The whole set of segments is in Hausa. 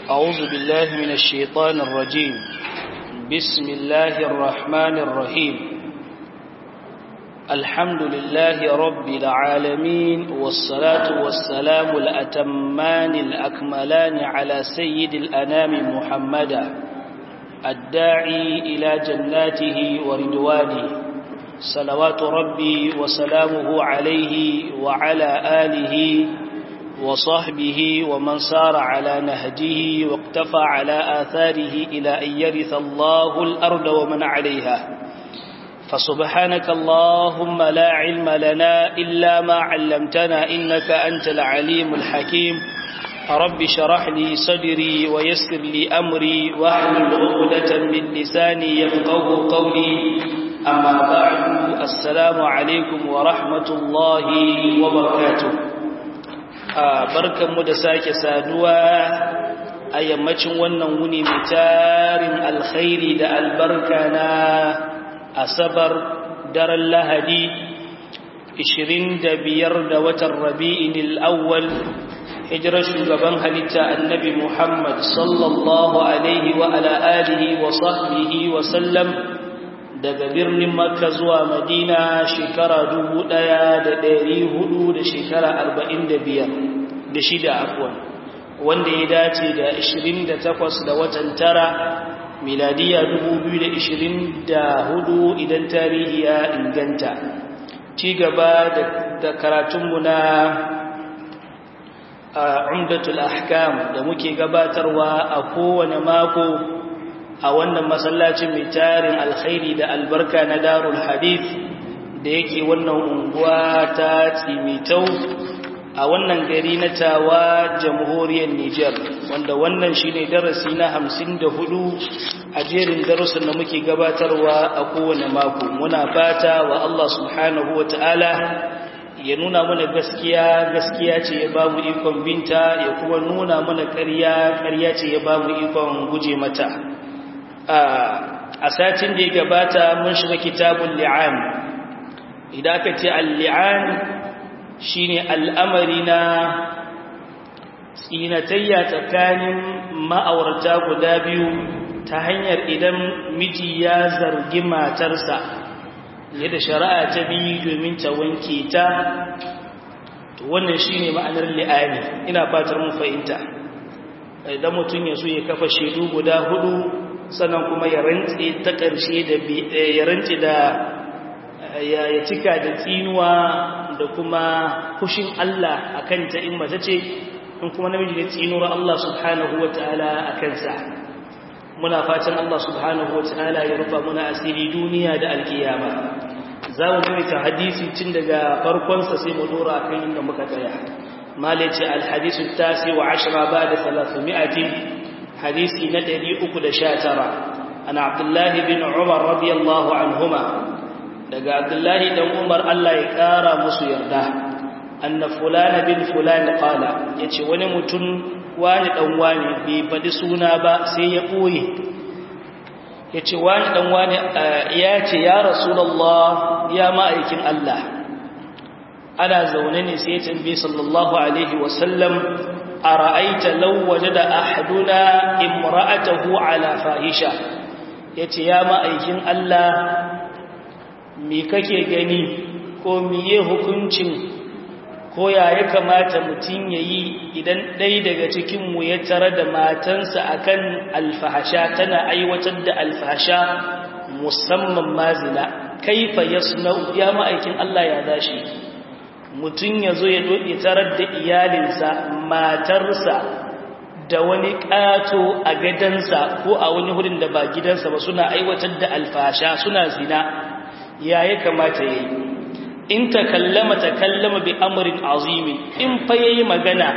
أعوذ بالله من الشيطان الرجيم بسم الله الرحمن الرحيم الحمد لله رب العالمين والصلاة والسلام الأتمان الأكملان على سيد الأنام محمدا الداعي إلى جناته وردوانه صلوات ربي وسلامه عليه وعلى آله وصحبه ومن سار على نهجه واقتفى على آثاره إلى أن يرث الله الأرض ومن عليها فسبحانك اللهم لا علم لنا إلا ما علمتنا إنك أنت العليم الحكيم رب شرح لي صدري ويسر لي أمري واحلل عقدة من لساني يفقه قولي أما بعد السلام عليكم ورحمة الله وبركاته barkanmu da sake saduwa a yammacin wannan wuni mai tarin alkhairi da albarka na asabar daren lahadi 25 da watan rabi'in al'awwal hijirar shugaban halitta annabi muhammad sallallahu alaihi wa ala alihi wa sahbihi wa sallam daga birnin makka zuwa madina shekara dubu ɗaya da ɗari hudu da shekara arba'in da biyar da shida afuwan wanda ya dace da ashirin da takwas da watan tara miladiya dubu biyu da ashirin da hudu idan tarihi ya inganta ci gaba da karatunmu na umdatul ahkam da muke gabatarwa a kowane mako a wannan masallacin mai tarin alkhairi da albarka na darul hadith da yake wannan unguwa ta tsimitau a wannan gari na tawa jamhuriyar Nijar wanda wannan shine darasi na hamsin da hudu a jerin darussan da muke gabatarwa a kowane mako muna fata wa Allah subhanahu wa ta'ala ya nuna mana gaskiya gaskiya ce ya ba mu ikon binta ya kuma nuna mana ƙarya ƙarya ce ya ba mu ikon guje mata a satin da ya gabata mun shiga kitabun li'an idan aka ce al-li'an shine al'amari na tsinatayya tsakanin ma'aurata guda biyu ta hanyar idan miji ya zargi matarsa yadda shari'a ta biyu domin ta wanke ta wannan shine ma'anar li'ani ina fatar mun fahimta idan mutum ya so ya kafa shaidu guda hudu sannan kuma ya rantse ta ƙarshe da ya rantse da ya cika da tsinuwa da kuma fushin Allah akan ta in mace ce in kuma namiji da tsinuwar Allah subhanahu wataala akan sa muna fatan Allah subhanahu wataala ya rufa muna asiri duniya da alkiyama za mu ta hadisi tun daga farkon sa sai mu dora kan inda muka tsaya malaci alhadisu tasi wa ashra ba da 300 حديثي ندري أكد شاترا أنا عبد الله بن عمر رضي الله عنهما لقى عبد الله بن عمر الله يكارى مسيرده أن فلان بن فلان قال يتي ونمتن wani dan wani bai faɗi suna ba sai ya ɓoye ya ce wani dan wani ya ce ya rasulallah ya ma'aikin Allah ana zaune ne sai ya tambaye sallallahu alaihi wasallam أرأيت لو وجد أحدنا امرأته على فاحشة yace ya ma'aikin Allah me kake gani ko miye hukuncin ko ya ya kamata mutum yayi idan ɗaya daga cikin mu ya tare da matansa akan alfahasha tana aiwatar da alfahasha musamman mazina kaifa yasna'u ya ma'aikin Allah ya dashi mutum ya zo ya doɗe tarar da iyalinsa matarsa da wani ƙato a gadansa ko a wani hudun da ba gidansa ba suna aiwatar da alfasha suna zina ya ya kamata ya yi in ta kallama ta kallama bi amurin azimi in fa ya yi magana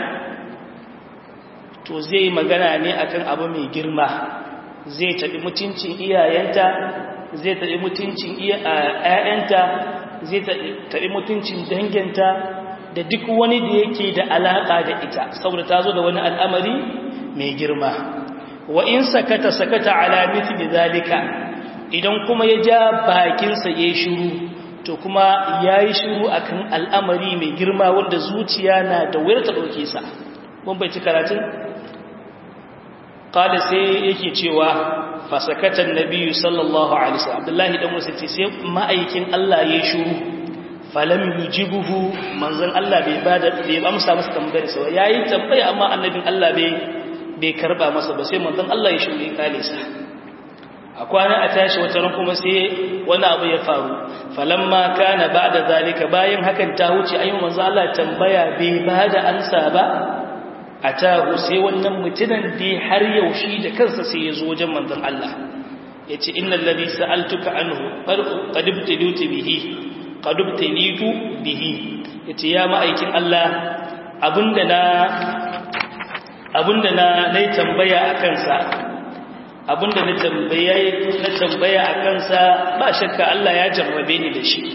to zai yi magana ne akan abu mai girma zai taɓi mutuncin iyayenta zai taɓi mutuncin ‘ya'yanta zai taɓi mutuncin danginta da duk wani da yake da alaƙa da ita saboda ta zo da wani al'amari mai girma wa in sakata sakata ala mithli zalika idan kuma ya ja bakinsa ya yi shiru to kuma ya yi shiru akan al'amari mai girma wanda zuciya na da wuyar ta ɗauke sa mun bai ci karatun qala sai yake cewa fasakatan nabiyyu sallallahu alaihi wasallam abdullahi dan wasu ce sai ma'aikin Allah ya shiru falam yujibuhu manzon Allah bai bada bai amsa masa tambayar sa yayi tambaya amma annabin Allah bai bai karba masa ba sai manzon Allah ya shiru ya kale sa a kwana a tashi wata ran kuma sai wani abu ya faru falamma kana ba'da zalika bayan hakan ta wuce ayi manzon Allah tambaya bai bada amsa ba atahu sai wannan mutunan da har yaushe da kansa sai ya zo wajen manzon Allah yace innal ladhi sa'altuka anhu qad ibtalitu bihi qad ibtalitu bihi yace ya ma'aikin Allah abinda na abinda na nayi tambaya akan sa abinda na tambaya na tambaya akan sa ba shakka Allah ya jarrabe ni da shi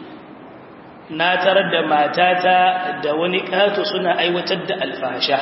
na tarar da matata da wani ƙato suna aiwatar da alfasha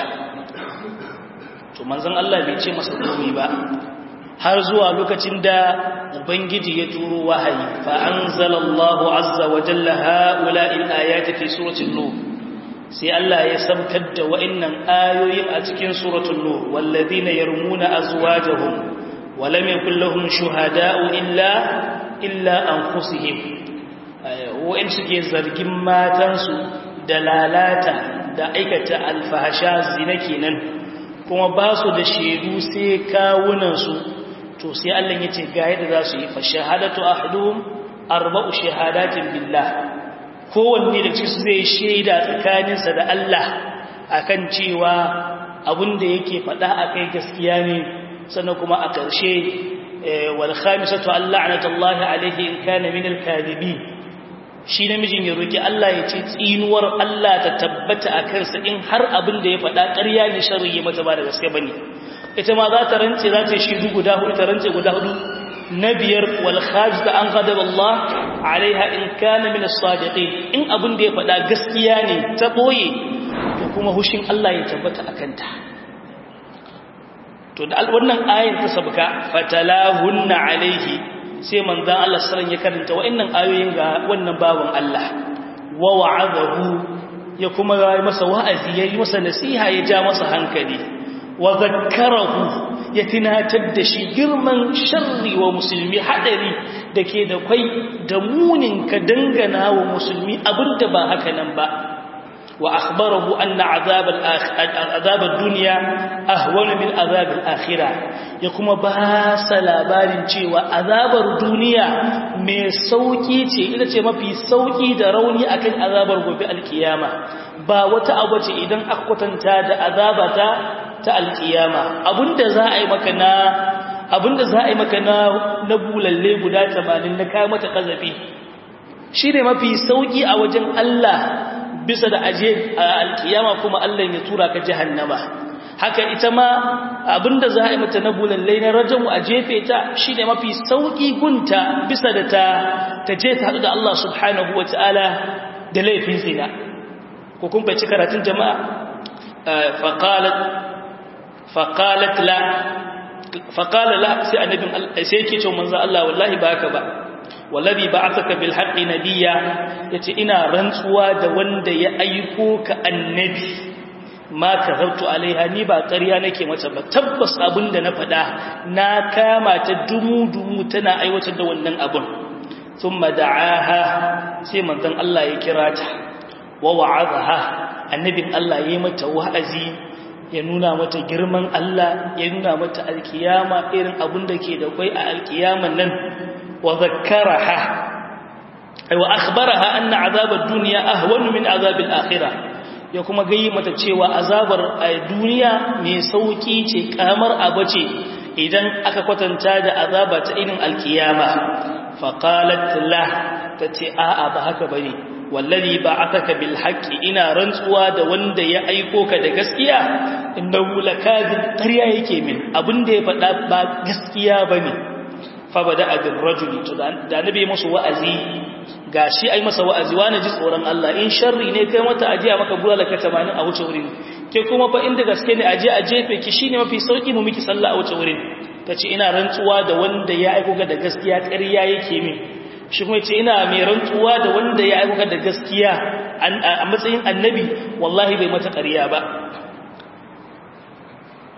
to manzon Allah bai ce masa komai ba har zuwa lokacin da ubangiji ya turo wahayi fa anzalallahu azza wa jalla haula'il ayati fi suratul nur sai Allah ya sabkar da wa'annan ayoyin a cikin suratul nur walladhina yarmuna azwajahum wa lam yakul lahum shuhada'u illa illa anfusihim wa'in suke zargin matansu da lalata da aikata alfahasha zina kenan kuma ba su da shaidu sai kawunansu to sai Allah ya ce ga yadda za su yi fa shahadatu ahaduhum arba'u shahadatin billah kowanne da cikin su zai shaida tsakaninsa da Allah akan cewa abin da yake faɗa akai gaskiya ne sannan kuma a ƙarshe wal khamisatu alla'natullahi alayhi in kana min al-kadhibin shi namijin ya roki Allah ya ce tsinuwar Allah ta tabbata a kansa in har abin da ya faɗa ƙarya ne sharri ya mata ba da gaske bane ita ma za ta rance za ta shi guda hudu ta rance guda hudu na biyar wal khamis da an ghadab Allah alaiha in kana min as-sadiqin in abin da ya faɗa gaskiya ne ta boye to kuma hushin Allah ya tabbata a kanta to da wannan ayar ta sabka fatalahunna alaihi sai manzan Allah sallan ya karanta wa'annan ayoyin ga wannan bawan Allah wa wa'adahu ya kuma yi masa wa'azi ya yi masa nasiha ya ja masa hankali wa zakkarahu ya tunatar da shi girman sharri wa musulmi hadari da ke da kwai da munin ka dangana wa musulmi abinda ba haka nan ba wa akhbarahu anna azab azab ad-dunya ahwana min azab al-akhirah ya kuma ba sa labarin cewa azabar duniya mai sauki ce ita ce mafi sauki da rauni akan azabar gobe alkiyama ba wata abu ce idan aka kwatanta da azabata ta alkiyama abinda za a yi maka na abinda za a yi maka na na bulalle guda 80 na kai mata kazafi shine mafi sauki a wajen Allah bisa da aje alkiyama kuma Allah ya tura ka jahannama haka ita ma abinda za a yi mata na bulallai na rajamu a jefe ta shi ne mafi sauƙi gunta bisa da ta ta je ta haɗu da Allah subhanahu wa ta'ala da laifin zina ko kun fahimci karatun jama'a faƙalat la faƙala la sai annabin sai yake cewa manzo Allah wallahi ba haka ba wallahi ba'athaka bil haqqi nabiyya yace ina rantsuwa da wanda ya aiko ka annabi ma kazabtu alaiha ni ba ƙarya nake mata ba tabbas abin da na faɗa na kama ta dumu-dumu tana aiwatar da wannan abin thumma da'aha sai manzon Allah ya kira ta wa wa'azaha annabin Allah ya yi mata wa'azi ya nuna mata girman Allah ya nuna mata alkiyama irin abin da ke da kwai a alkiyaman nan wa zakkaraha ay wa akhbaraha anna azab ad-dunya ahwanu min azab al-akhirah ya kuma gayi mata cewa azabar duniya mai sauki ce kamar abu ce idan aka kwatanta da azaba ta irin alkiyama faqalat la tace a'a ba haka bane wallazi ba'athaka bil haqqi ina rantsuwa da wanda ya aiko ka da gaskiya innahu lakazib ƙarya yake min abinda ya faɗa ba gaskiya bane fa bada bil rajuli to da annabi musu wa'azi gashi ai masa wa'azi wani ji tsoron Allah in sharri ne kai mata ajiya maka bulala ka 80 a wuce wurin ke kuma fa inda gaske ne aje a jefe ki shine mafi sauki mu miki sallah a wuce wurin tace ina rantsuwa da wanda ya aiko ka da gaskiya ƙarya yake min shi kuma ce ina mai rantsuwa da wanda ya aika da gaskiya a matsayin annabi wallahi bai mata ƙarya ba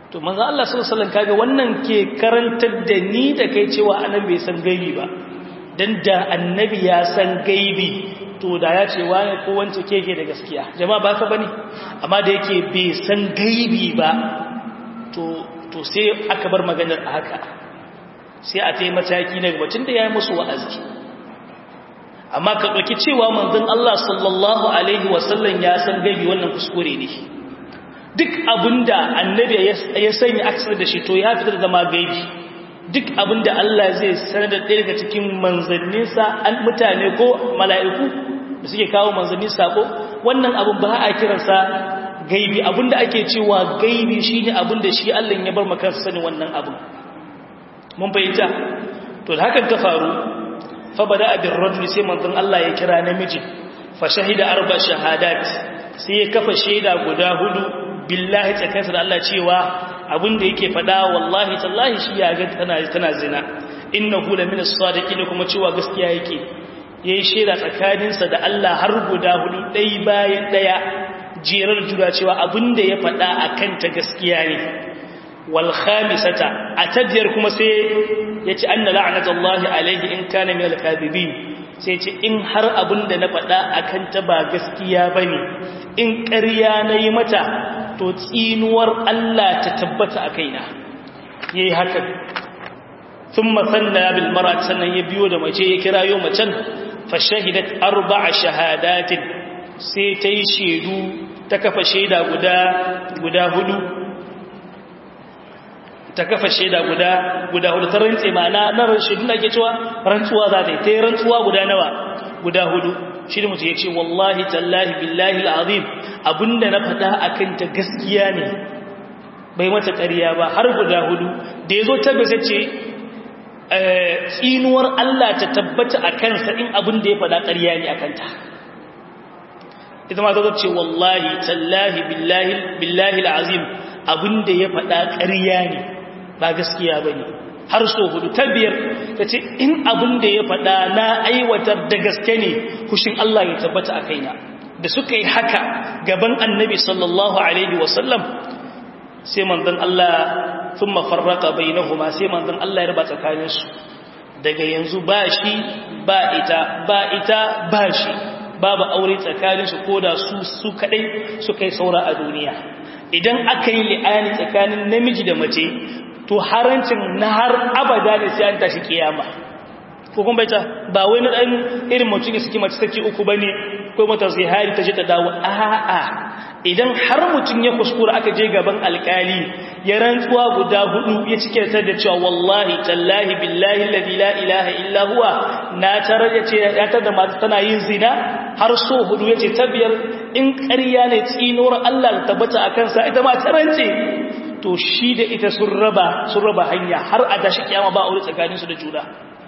to manzo Allah sallallahu alaihi wasallam kaga wannan ke karantar da ni da kai cewa annabi bai san gaibi ba dan da annabi ya san gaibi to da ya ce wani ko wance keke da gaskiya jama'a ba ka bane amma da yake bai san gaibi ba to to sai aka bar maganar a haka sai a tai mataki na gaba tunda yayi musu wa'azi amma ka dauki cewa manzon Allah sallallahu alaihi wasallam ya san gaibi wannan kuskure ne duk abinda annabi ya sanya aksar da shi to ya fitar da zama gaibi duk abinda Allah zai sanar da ɗaya daga cikin manzanninsa an mutane ko mala'iku da suke kawo manzanni sako wannan abin ba a kiransa gaibi abinda ake cewa gaibi shine abinda shi Allah ya bar maka sani wannan abin mun fahimta to da hakan ta faru fa bada abin rajul sai manzon Allah ya kira namiji fa shahida arba shahadat sai ya kafa shaida guda hudu billahi tsakansa da Allah cewa abinda yake fada wallahi tallahi shi ya ga tana tana zina innahu la min as-sadiqin kuma cewa gaskiya yake yayi shaida tsakaninsa da Allah har guda hudu dai bayan daya jerar jura cewa abinda ya fada akan ta gaskiya ne wal khamisata atadiyar kuma sai yace anna la'natullahi alayhi in kana min al-kadhibin sai ce in har abinda na fada akan ta ba gaskiya bane in ƙarya nayi mata to tsinuwar Allah ta tabbata a kaina yayi haka thumma sanna bil mar'at sannan ya biyo da mace ya kirayo macen fa shahidat arba'a shahadatin sai ta yi shedu ta kafa shaida guda guda hudu ta kafa shaida guda guda hudu ta rantse ma'ana na shaidu da ake cewa rantsuwa za ta yi ta yi rantsuwa guda nawa guda hudu shi da mutu ya ce wallahi tallahi billahi al'azim abinda na faɗa a kanta gaskiya ne bai mata ƙarya ba har guda hudu da ya zo tabbata ce tsinuwar Allah ta tabbata a kansa in abinda ya faɗa ƙarya ne a kanta ita ma ta ce wallahi tallahi billahi al'azim abinda ya faɗa ƙarya ne ba gaskiya ba ne har so hudu ta biyar ta ce in abin da ya faɗa na aiwatar da gaske ne kushin Allah ya tabbata a kaina da suka yi haka gaban annabi sallallahu alaihi wasallam sai manzon Allah sun mafarraka bai na huma sai manzon Allah ya raba tsakaninsu daga yanzu ba shi ba ita ba ita ba shi babu aure tsakaninsu ko da su su kaɗai suka yi saura a duniya idan aka yi li'ani tsakanin namiji da mace to harancin na har abada ne sai an tashi kiyama ko kuma baita ba wai na dan irin mutum ya saki mace saki uku bane ko mata zihari ta je ta dawo a'a idan har mutum ya kuskura aka je gaban alkali ya rantsuwa guda hudu ya cike ta da cewa wallahi tallahi billahi alladhi la ilaha illa huwa na tarar yace ya tar da mata tana yin zina har so hudu yace ta biyar in ƙarya ne tsinuwar Allah ta tabbata akan sa ita ma tarance to shi da ita sun raba sun raba hanya har a tashi kiyama ba aure tsakaninsu da juna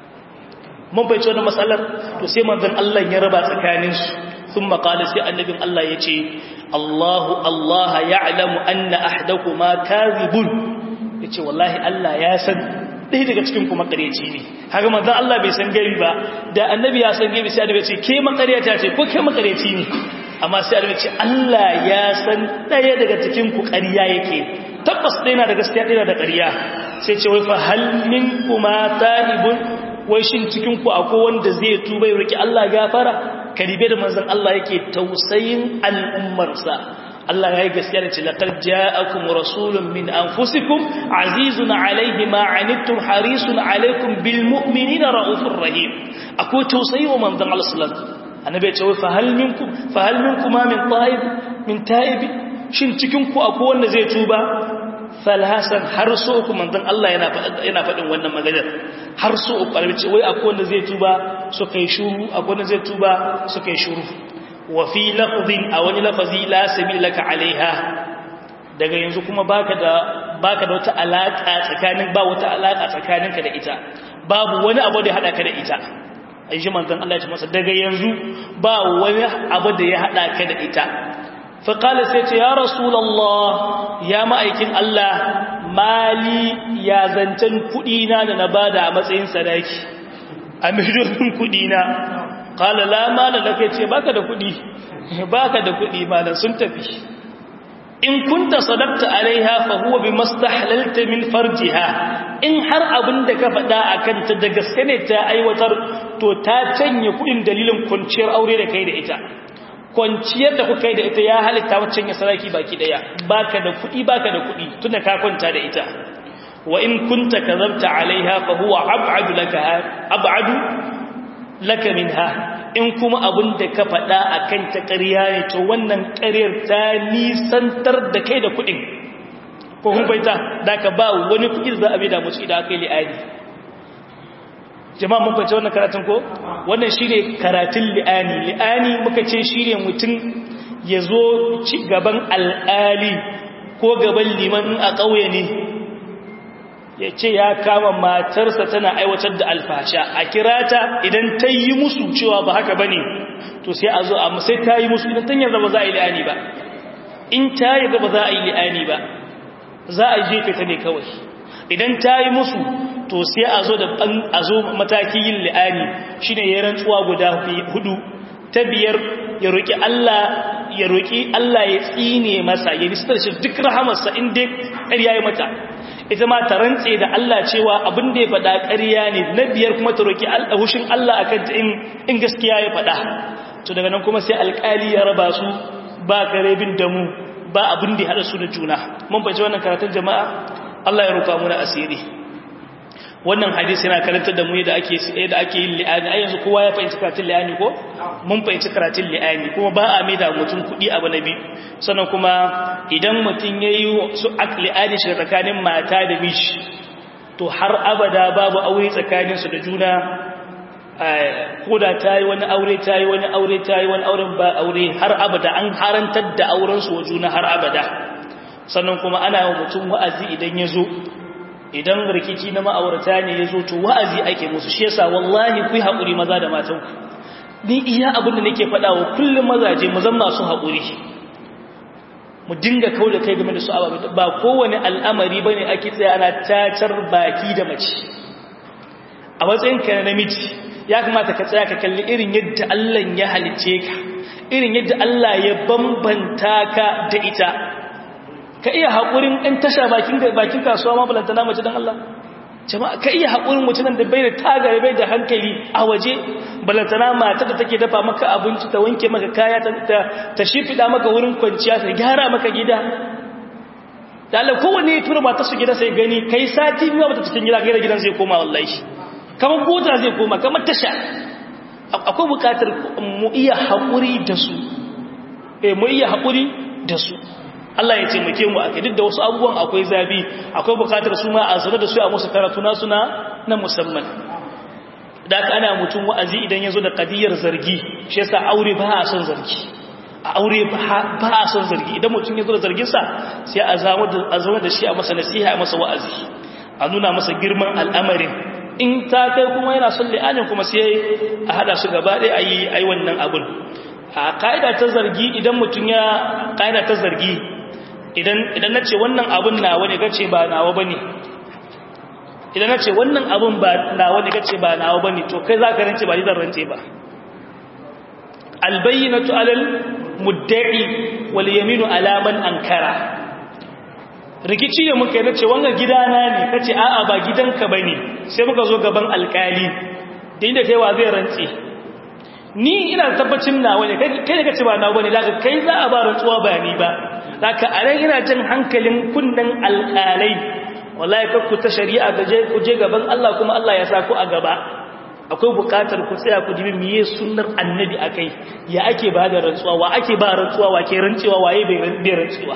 mun bai wannan matsalar to sai manzon Allah ya raba tsakaninsu sun makala sai annabin Allah ya ce Allahu Allah ya'lamu anna ahdakuma kadhibun yace wallahi Allah ya san ɗaya daga cikin ku makareci ne haka manzon Allah bai san gari ba da annabi ya san gari sai annabi ya ce ke makareta ce ko ke makareci ne amma sai annabi ya ce Allah ya san ɗaya daga cikin ku ƙarya yake tabbas ɗaya na da gaskiya ɗaya da ƙarya sai ce wai fa hal min kuma ta'ibun wai shin cikin ku akwai wanda zai tuba ya roki Allah gafara karibe da manzon Allah yake tausayin al'ummarsa Allah ya yi gaskiya da ce laqad ja'akum rasulun min anfusikum azizun alayhi ma anittum harisun alaykum bil mu'minina raufur rahim akwai tausayi wa manzon Allah sallallahu alaihi wasallam annabi ya ce wai fa hal minkum fa hal minkum min ta'ib min ta'ib shin cikin ku akwai wanda zai tuba falhasan har so uku manzon Allah yana yana faɗin wannan maganar har so uku albi ce wai akwai wanda zai tuba su kai shuru akwai wanda zai tuba su kai shuru wa fi lafzin a wani lafazi la sabil laka alaiha daga yanzu kuma baka da baka da wata alaka tsakanin ba wata alaka tsakaninka da ita babu wani abu da ya hada ka da ita ayi manzon Allah ya ce masa daga yanzu ba wani abu da ya hada ka da ita faƙala sai ce ya rasulallah ya ma'aikin Allah mali ya zancen kudina da na bada a matsayin sadaki a miliyoyin kudina ƙala lamala da kai ce baka da kudi baka da kudi malam sun tafi in kunta sadaqta alaiha fa huwa bimastahlalta min farjiha in har abin da ka faɗa akan ta da gaske ne ta aiwatar to ta canye kudin dalilin kwanciyar aure da kai da ita kwanciyar da kuka yi da ita ya halitta waccan ya saraki baki daya baka da kudi baka da kudi tunda ka kwanta da ita wa in kunta kazabta alaiha fa huwa ab'adu laka ab'adu laka minha in kuma abin da ka faɗa akan ta ƙarya ne to wannan ƙaryar ta nisantar da kai da kuɗin ko kun baita da ka ba wani kuɗi za a bai da musu idan aka yi li'ani jama'a mun fahimci wannan karatun ko wannan shine karatun li'ani li'ani muka ce shine mutum ya zo ci gaban al'ali ko gaban liman a ƙauye ne ya ce ya kama matarsa tana aiwatar da alfasha a kirata idan ta yi musu cewa ba haka ba ne to sai a zo a sai ta yi musu idan ta yarda ba za a yi li'ani ba in ta yarda ba za a yi li'ani ba za a jefe ta ne kawai idan ta yi musu to sai a zo da a zo mataki yin li'ani shine ya rantsuwa guda hudu ta biyar ya roki Allah ya roki Allah ya tsine masa ya nistar shi duk rahamarsa in dai ƙarya ya mata ita ma ta rantse da Allah cewa abin da ya faɗa ƙarya ne na biyar kuma ta roki hushin Allah akan ta in gaskiya ya faɗa to daga nan kuma sai alƙali ya raba su ba karebin damu ba abin da ya haɗa su da juna mun bace wannan karatun jama'a Allah ya rufa muna asiri wannan hadisi yana karantar da mu yadda ake yadda ake yin li'ani ai yanzu kowa ya fahimci karatun li'ani ko mun fahimci karatun li'ani kuma ba a mai da mutum kuɗi abu na biyu sannan kuma idan mutum ya yi su li'ani shi tsakanin mata da miji to har abada babu aure tsakaninsu da juna ko da ta yi wani aure ta yi wani aure ta yi wani auren ba aure har abada an harantar da aurensu wa juna har abada sannan kuma ana yi mutum wa'azi idan ya zo idan rikici na ma'aurata ne ya zo to wa'azi ake musu shi yasa wallahi ku yi haƙuri maza da matanku ni iya abin da nake faɗa wa kullum mazaje mu zan masu haƙuri mu dinga kau da kai game da su ababe ba kowane al'amari ba ne ake tsaye ana tacar baki da mace a matsayinka na namiji ya kamata ka tsaya ka kalli irin yadda Allah ya halice ka irin yadda Allah ya bambanta ka da ita ka iya haƙurin ɗan tasha bakin kasuwa ma balanta na mace don Allah jama'a ka iya haƙurin mutumin da bai da tagare bai da hankali a waje balanta na mata da take dafa maka abinci ta wanke maka kaya ta shifida maka wurin kwanciya ta gyara maka gida da Allah kowane ya tura mata su gida sai gani kai sati biyu ba ta cikin gida gaira gidan zai koma wallahi kamar bota zai koma kamar tasha akwai bukatar mu iya haƙuri da su eh mu iya haƙuri da su Allah ya taimake mu aka duk da wasu abubuwan akwai zabi akwai bukatar su ma a zama da su a musu karatu na suna na musamman da aka ana mutum wa'azi idan ya zo da kadiyar zargi shi yasa aure ba a son zargi a aure ba a son zargi idan mutum ya zo da zarginsa sai a zama da shi a masa nasiha a masa wa'azi a nuna masa girman al'amarin in ta kai kuma yana son li'anin kuma sai a hada su gaba ɗaya a yi wannan abun a ƙa'ida ta zargi idan mutum ya ƙa'ida ta zargi idan na ce wannan abun nawa ne gace ba nawa ba ne idan na ce wannan abun ba nawa ne gace ba nawa ba ne to kai za ka rance ba ni zan rance ba albayyinatu alal mudda'i wal yaminu alaman ankara rikici da muka yi na ce wannan gidana ne ka ce a'a ba gidanka ba ne sai muka zo gaban alkali da inda kai wa zai rantse ni ina tabbacin nawa ne kai da ka ce ba nawa ba ne daga kai za a ba rantsuwa ba ni ba daga a ran ina jin hankalin kunnen alkalai wallahi kakku ta shari'a ga je ku je gaban Allah kuma Allah ya sa ku a gaba akwai bukatar ku tsaya ku dibi miye sunnar annabi akai ya ake ba da rantsuwa wa ake ba rantsuwa wa ke rantsuwa waye bai rantsuwa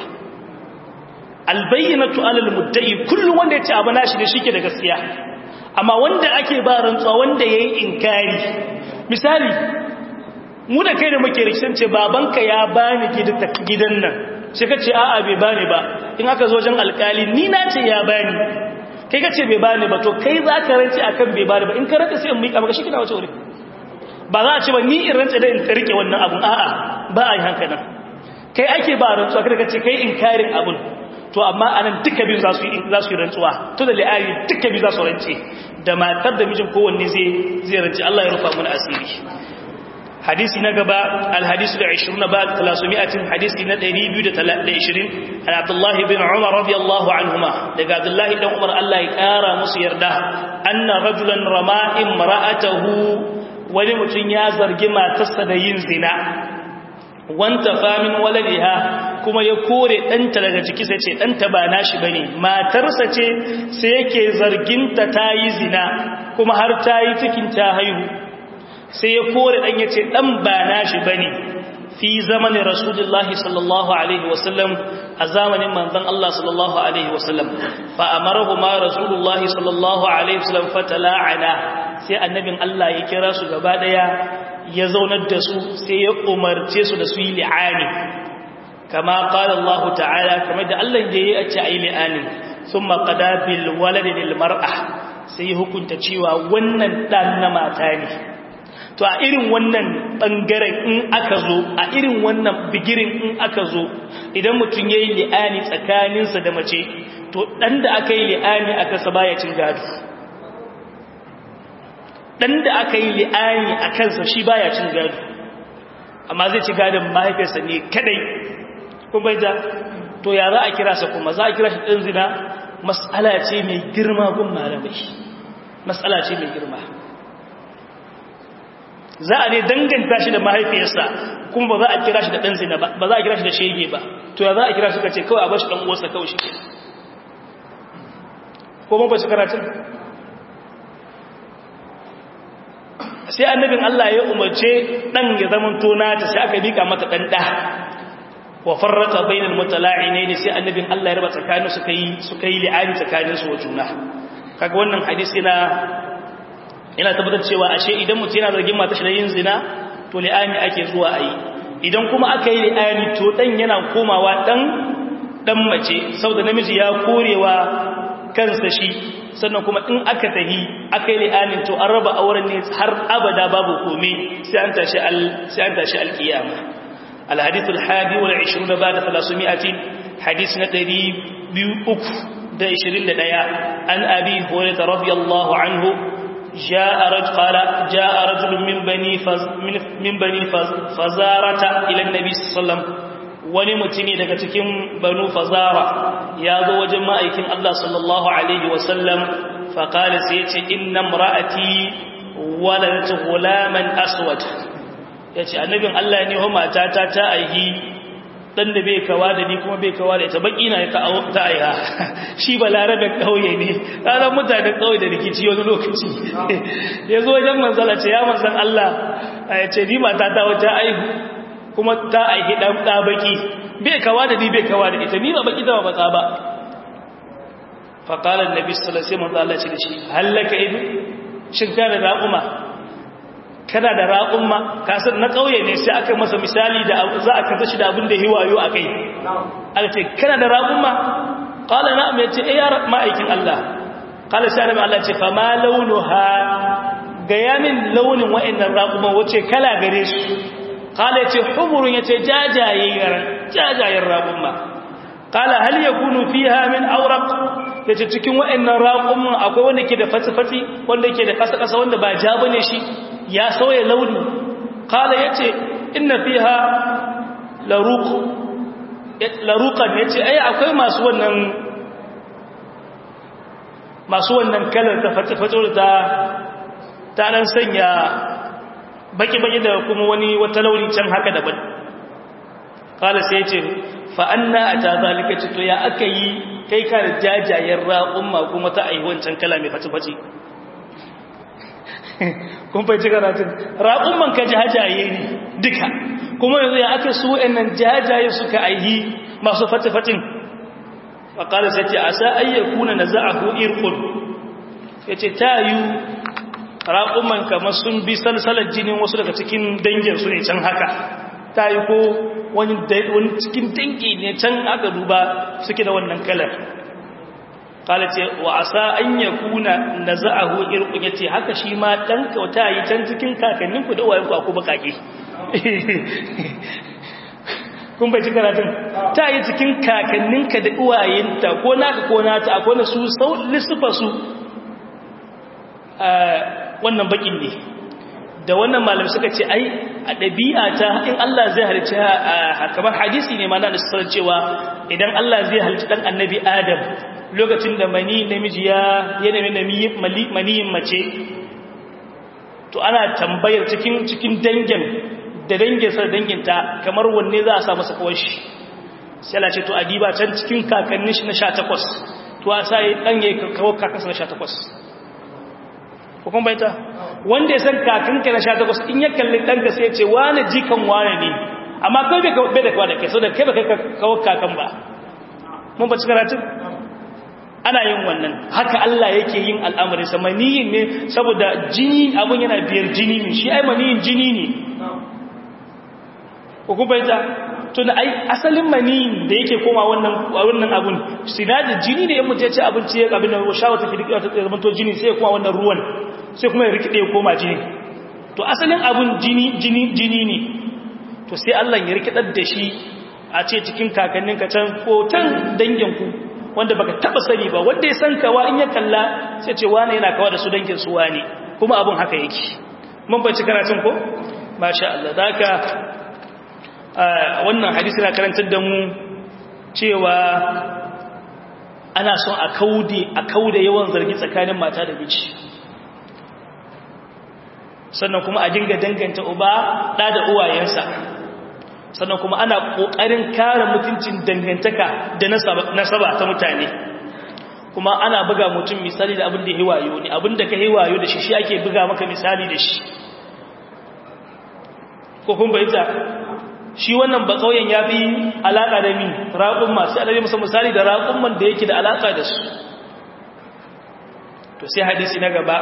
albayyinatu alal mudda'i kullu wanda yace abu nashi da shike da gaskiya amma wanda ake ba rantsuwa wanda yayi inkari misali mu da kai da muke rikicin ce babanka ya bani gidan nan sai ka ce a'a bai bani ba in aka zo wajen alkali ni na ce ya bani kai ka ce bai bani ba to kai za ka rance akan bai bani ba in ka rance sai in miƙa maka shi kina wace wuri ba za a ce ba ni in rance da in rike wannan abun a'a ba a yi hankalin kai ake ba rantsuwa kada ka ce kai inkarin abun to amma anan duka biyu za su yi za su yi rantsuwa to da li'ari duka biyu za su rance da matar da mijin kowanne zai zai rance Allah ya rufa mana asiri hadisi na gaba alhadisu da 20 ba 300 hadisi na 220 an abdullahi bin umar radiyallahu anhuma daga abdullahi dan umar Allah ya kara musu yarda anna rajulan rama imra'atahu wani mutum ya zargi matarsa da yin zina wanta famin waladiha kuma ya kore ɗanta daga ciki sai ce ɗanta ba nashi bane matarsa ce sai yake zarginta ta yi zina kuma har ta yi cikin ta haihu sai ya kore ɗan ya ce ɗan ba nashi bane fi zamanin rasulullahi sallallahu alaihi wasallam a zamanin manzon Allah sallallahu alaihi wasallam fa amarahu ma rasulullahi sallallahu alaihi wasallam fatala'ana sai annabin Allah ya kira su gaba daya ya zaunar da su sai ya umarce su da su yi li'ani kama qala Allah ta'ala kamar da Allah ya yi a ce ayi li'ani thumma qada bil waladi lil mar'a sai hukunta cewa wannan dan na mata ne to a irin wannan bangaren in aka zo a irin wannan bigirin in aka zo idan mutum yayi li'ani tsakaninsa da mace to dan da aka yi li'ani aka sa baya cin gado dan da aka yi li'ani a kansa shi baya cin gado amma zai ci gadon mahaifiyarsa ne kadai kuma bai da to ya za a kira sa kuma za a kira shi ɗan zina matsala ce mai girma gun malamai matsala ce mai girma za a ne danganta shi da mahaifiyarsa kuma ba za a kira shi da ɗan zina ba ba za a kira shi da shege ba to ya za a kira shi ka ce kawai a bashi ɗan uwarsa kawai shi ke ko ba ba shi karatun sai annabin Allah ya umarce dan ya zaman tona ta sai aka bika mata dan da wa farrata bainal mutala'inaini sai annabin Allah ya raba tsakanin su kai su kai li'ani tsakanin su wa juna kaga wannan hadisi na ina tabbatar cewa ashe idan mutum yana zargin mata shi da yin zina to li'ani ake zuwa ayi idan kuma aka yi li'ani to dan yana komawa dan dan mace saboda namiji ya korewa kansa shi sannan kuma in aka tahi aka yi li'anin to an raba auren ne har abada babu komai sai an tashi al sai an tashi alkiyama alhadith alhadi wal 20 ba'da 300 hadith na 221 an abi hurairah radiyallahu anhu جاء رجل قال جاء رجل من بني فز من بني فز فزارة إلى النبي صلى الله عليه وسلم wani mutumi daga cikin banu fazara ya zo wajen ma'aikin Allah sallallahu Alaihi wasallam faƙali sai ce inna mra'ati waladata gulaman aswad ya ce annabin Allah ne wa matata ta aihi ɗan da bai kawa da ni kuma bai kawa da ita baƙi na ta aiha shi ba larabin ƙauye ne ranar mutanen ƙauye da rikici wani lokaci ya zo wajen manzala ce ya manzan Allah ya ce ni matata wata aihu kuma ta aiki ɗan ɗabaki bai kawa da ni bai kawa da ita ni ba baki zama matsa ba faƙalar nabi salasai manzo Allah ce da shi hallaka idu shin kana da raƙuma kana da raƙuma kasar na ƙauye ne sai aka masa misali da za a kasa shi da abin da hiwayo a kai aka ce kana da raƙuma ƙala na'am ya ce eh ya ma'aikin Allah ƙala sai annabi Allah ce fa ma launuha ga yamin launin wa'annan raƙuma wace kala gare su kala ce humurun ya ce jajayen raƙumma kala hal ya kunu fi min aurak ya ce cikin wa'annan raƙumman akwai wanda ke da fatsi-fatsi wanda ke da ƙasa-ƙasa wanda ba ja bane shi ya sauya launi kala ya ce ina fi ha larukan ya ce ai akwai masu wannan masu wannan kalar ta fatsi-fatsi ta ta ɗan sanya baki-baki da kuma wani wata launi can haka daban kala sai ce fa'anna a ta zalika ce to ya aka yi kai ka da jajayen raƙumma kuma ta ayi wancan kala mai faci-faci kun faici karatun raƙumman ka jajaye ne duka kuma yanzu ya aka su nan jajaye suka aihi masu faci-facin faƙala sai ce a sa ayyakuna na za'ahu irkun ya ce ta yi raƙuman kamar sun bi salsalar jinin wasu daga cikin danginsu ne can haka ta yi ko wani cikin dangi ne can aka duba suke da wannan kalar kala ce wa asa an ya kuna na za'ahu irkun ya ce haka shi ma ɗan kauta yi can cikin kakanninku da wayanku a kuma kake kun bai ci karatun ta yi cikin kakanninka da uwayenta ko naka ko nata akwai na su lissufa su wannan bakin ne da wannan malam suka ce ai a ɗabi'a ta in Allah zai halicci kamar hadisi ne ma na da cewa idan Allah zai halicci ɗan annabi Adam lokacin da mani namiji ya ya nemi maniyin mace to ana tambayar cikin cikin dangin da danginsa da danginta kamar wanne za a sa masa kawai shi sai Allah ce to adiba can cikin kakannin shi na 18 to a sai dan yayi kawo kakansa na 18 ko kun baita wanda ya san kakanka na 18 in ya kalli danka sai ya ce wani jikan wani ne amma kai bai bai da kwa da kai saboda kai ba kai kawo kakan ba mun ba ci karatun ana yin wannan haka Allah yake yin al'amarin sa maniyin ne saboda jini abun yana biyar jini ne shi ai maniyin jini ne ko kun baita tun ai asalin maniyin da yake koma wannan wannan abun sinadi jini ne in mutum ya ci abinci ya abin da shawa take rikewa ta zama to jini sai ya koma wannan ruwan sai kuma ya rikide ya koma jini to asalin abun jini jini jini ne to sai Allah ya rikidar da shi a ce cikin kakannin ka can ko tan dangin ku wanda baka taba sani ba wanda ya san kawa in ya kalla sai ce wani yana kawa da su dangin su wani kuma abun haka yake mun bace karatun ko masha Allah zaka wannan hadisi na karantar da mu cewa ana son a kaude a kaude yawan zargi tsakanin mata da miji sannan kuma a dinga danganta uba da da uwayensa sannan kuma ana kokarin kare mutuncin dangantaka da nasaba ta mutane kuma ana buga mutum misali da abin da ya hiwayo ne abin da ka hiwayo da shi shi ake buga maka misali da shi ko kun bayyana shi wannan ba kauyen ya fi alaƙa da mi raƙun masu alaƙa musa misali da raƙun da yake da alaƙa da su to sai hadisi na gaba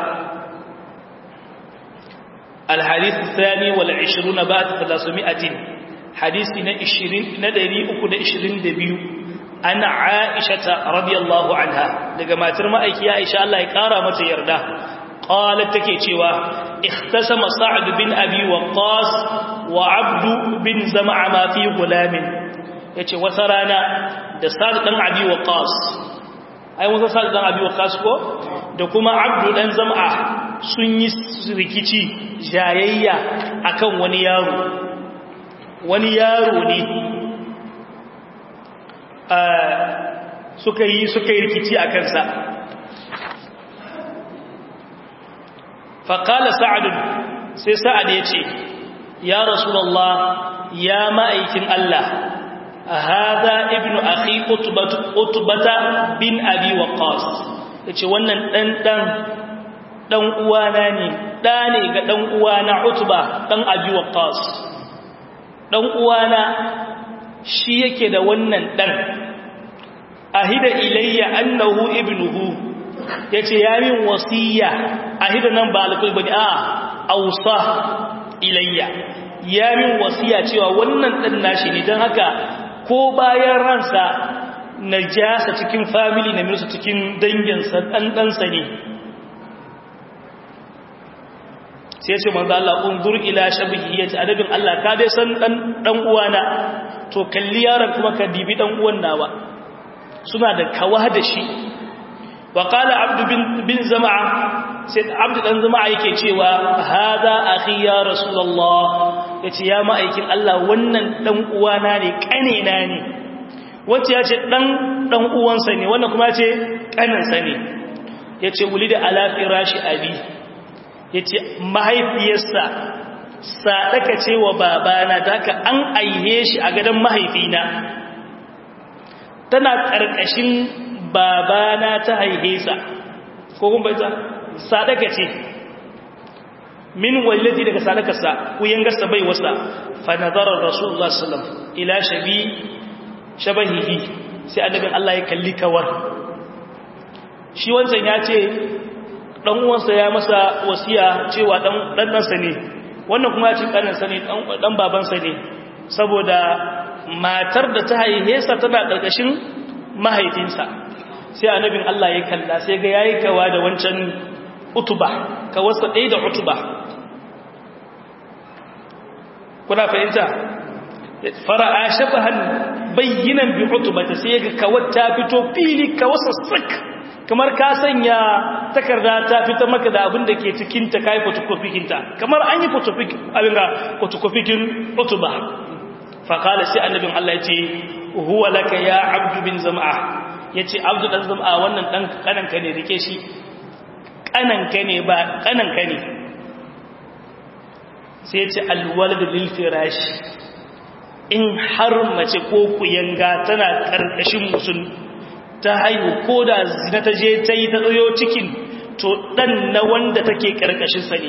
alhadis tsani wal 20 ba ta 300 hadisi na 20 na 322 ana aisha ta radiyallahu anha daga matar ma'aiki aisha Allah ya kara mata yarda قالت take cewa ikhtasama sa'd bin abi waqqas wa abd bin zam'a ma fi gulamin yace wata rana da sa'd dan abi waqqas ai mun sa'd dan abi waqqas ko da kuma abd dan zam'a sun yi rikici jayayya akan wani yaro wani yaro ne suka yi suka yi rikici akan sa faƙala sa'adun sai sa'ad ya ce ya rasulallah ya ma'aikin Allah a haza ibnu akhi utubata bin abi waqas ya ce wannan ɗan ɗan uwana ne ɗa ne ga ɗan uwana utuba ɗan abi waqas ɗan uwana shi yake da wannan ɗan ahida ilayya annahu ibnuhu ya ce ya min wasiya a hida nan ba alkul bane a ausa ilayya ya min wasiya cewa wannan dan nashi ne don haka ko bayan ransa na jasa cikin family na minusa cikin danginsa dan ɗansa ne sai ce manzo Allah unzur ila shabihi yace adabin Allah ka dai san dan dan uwana to kalli yaron kuma ka dibi dan uwan nawa suna da kawa da shi وقال عبد بن, بن زمعة سيد عبد بن زمعة yake cewa hada akhi ya rasulullah yace ya ma'aikin Allah wannan dan uwana ne kanena ne wace yace dan dan uwansa ne wannan kuma yace kaninsa ne yace wulida ala firashi abi yace mahaifiyarsa sadaka ce wa babana daka an aihe shi a gadan mahaifina tana karkashin babana ta haihe sa ko kun bai sadaka ce min wallati daga sadakarsa ku yangarsa bai wasa fa nazara rasulullah sallallahu ila shabi shabahihi sai annabin Allah ya kalli kawar shi wancan ya ce dan uwansa ya masa wasiya cewa dan dan nansa ne wannan kuma ya ce kaninsa ne dan babansa ne saboda matar da ta haihe sa tana karkashin mahaifinsa sai annabin Allah ya kalla sai ga yayi kawa da wancan utuba ka wasa dai da utuba kuna fahimta fara'a shabahan bayyinan bi utubata sai ga kawar ta fito fili ka wasa sak kamar ka sanya takarda ta fita maka da abin da ke cikin ta kai photocopy ta kamar an yi photocopy abin ga photocopy kin utuba fa qala sai annabin Allah yace huwa laka ya abdu bin zam'a yace abdu dan zam'a wannan dan kananka ne rike shi kananka ne ba kananka ne sai yace alwalad lil firash in har mace ko kuyanga tana karkashin musun ta haihu ko da zina ta je ta yi ta tsayo cikin to dan na wanda take karkashin sa ne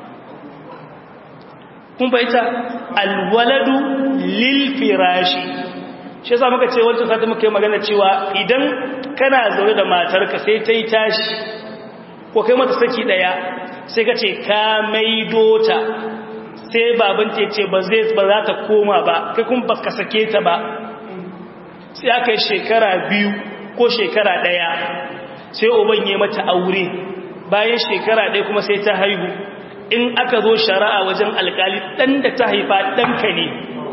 kun baita alwaladu lil firashi shi yasa muka ce wancan sati muka yi magana cewa idan kana zaune da matarka sai ta yi tashi ko kai mata saki daya sai ka ce ka maido ta sai baban ta ce ba zai ba za ta koma ba kai kuma ba ka sake ta ba sai aka yi shekara biyu ko shekara daya sai uban ya mata aure bayan shekara daya kuma sai ta haihu in aka zo shari'a wajen alkali dan da ta haifa ɗanka ne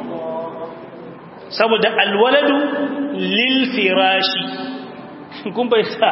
saboda alwaladu lil firashi kun bai sa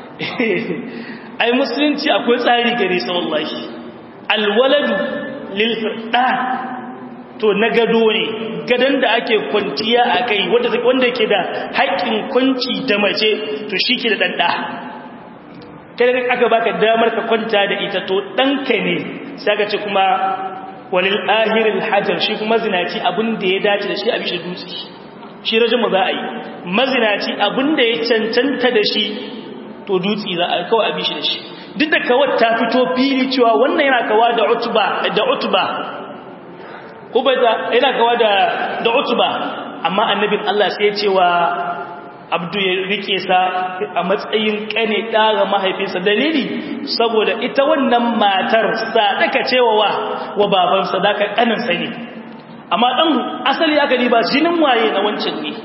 ai musulunci akwai tsari gare sa wallahi alwaladu lil firda to na gado ne gadon da ake kwanciya a kai wanda ke da haƙƙin kwanci da mace to shi ke da ɗanɗa kai aka baka damar ka kwanta da ita to ɗanka ne sai ka ce kuma walil ahiril hajar shi kuma zinaci abin da ya dace da shi a bishi dutse shi rajin za a yi mazinaci abin da ya cancanta da shi to dutse za a kawai a bishi da shi duk da kawai ta fito fili cewa wannan yana kawa da utuba da utuba ko bai da yana kawa da da utuba amma annabin Allah sai ya ce wa abdu ya rike sa a matsayin kane ɗaga mahaifinsa dalili saboda ita wannan matar sadaka cewa wa wa baban sadaka kaninsa ne amma ɗan asali aka ba jinin waye na wancan ne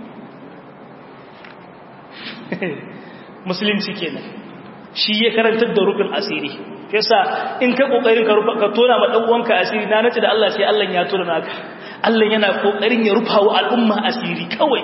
musulunci kenan shi ya karantar da rufin asiri yasa in ka kokarin ka rufa ka tona ma dan uwanka asiri na nace da Allah sai Allah ya tona naka Allah yana kokarin ya rufa wa al'umma asiri kawai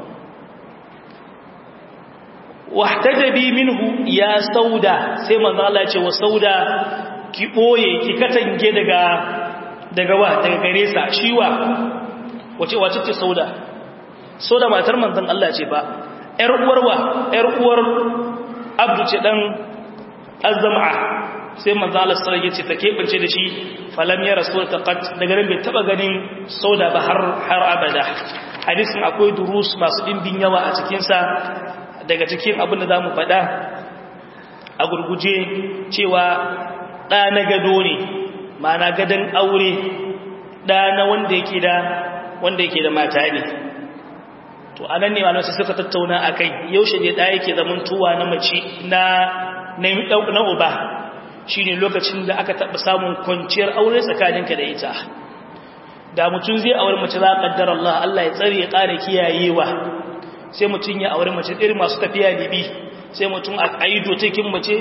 wahtajabi minhu ya sauda sai manzo Allah ya ce wa sauda ki boye ki katange daga daga wa daga gare sa shiwa wace wace ce sauda sauda matar manzon Allah ce ba ƴar uwar wa ƴar uwar Abdu ce dan Azma'a sai manzo Allah sallallahu alaihi wasallam ya ce ta kebance da shi falam ya rasul taqat daga ran bai taba ganin sauda ba har har abada hadisin akwai durus masu dimbin yawa a cikin sa daga cikin abin da za mu faɗa a gurguje cewa ɗa na gado ne mana gadon aure ɗa na wanda yake da wanda yake da mata ne to a nan ne malamai suka tattauna a kai yaushe ne ɗa yake zaman tuwa na mace na na uba shi ne lokacin da aka taɓa samun kwanciyar aure tsakaninka da ita da mutum zai aure mace za a ƙaddar Allah Allah ya tsare ya ƙara kiyayewa sai mutum ya aure mace irin masu tafiya libi sai mutum a aido cikin mace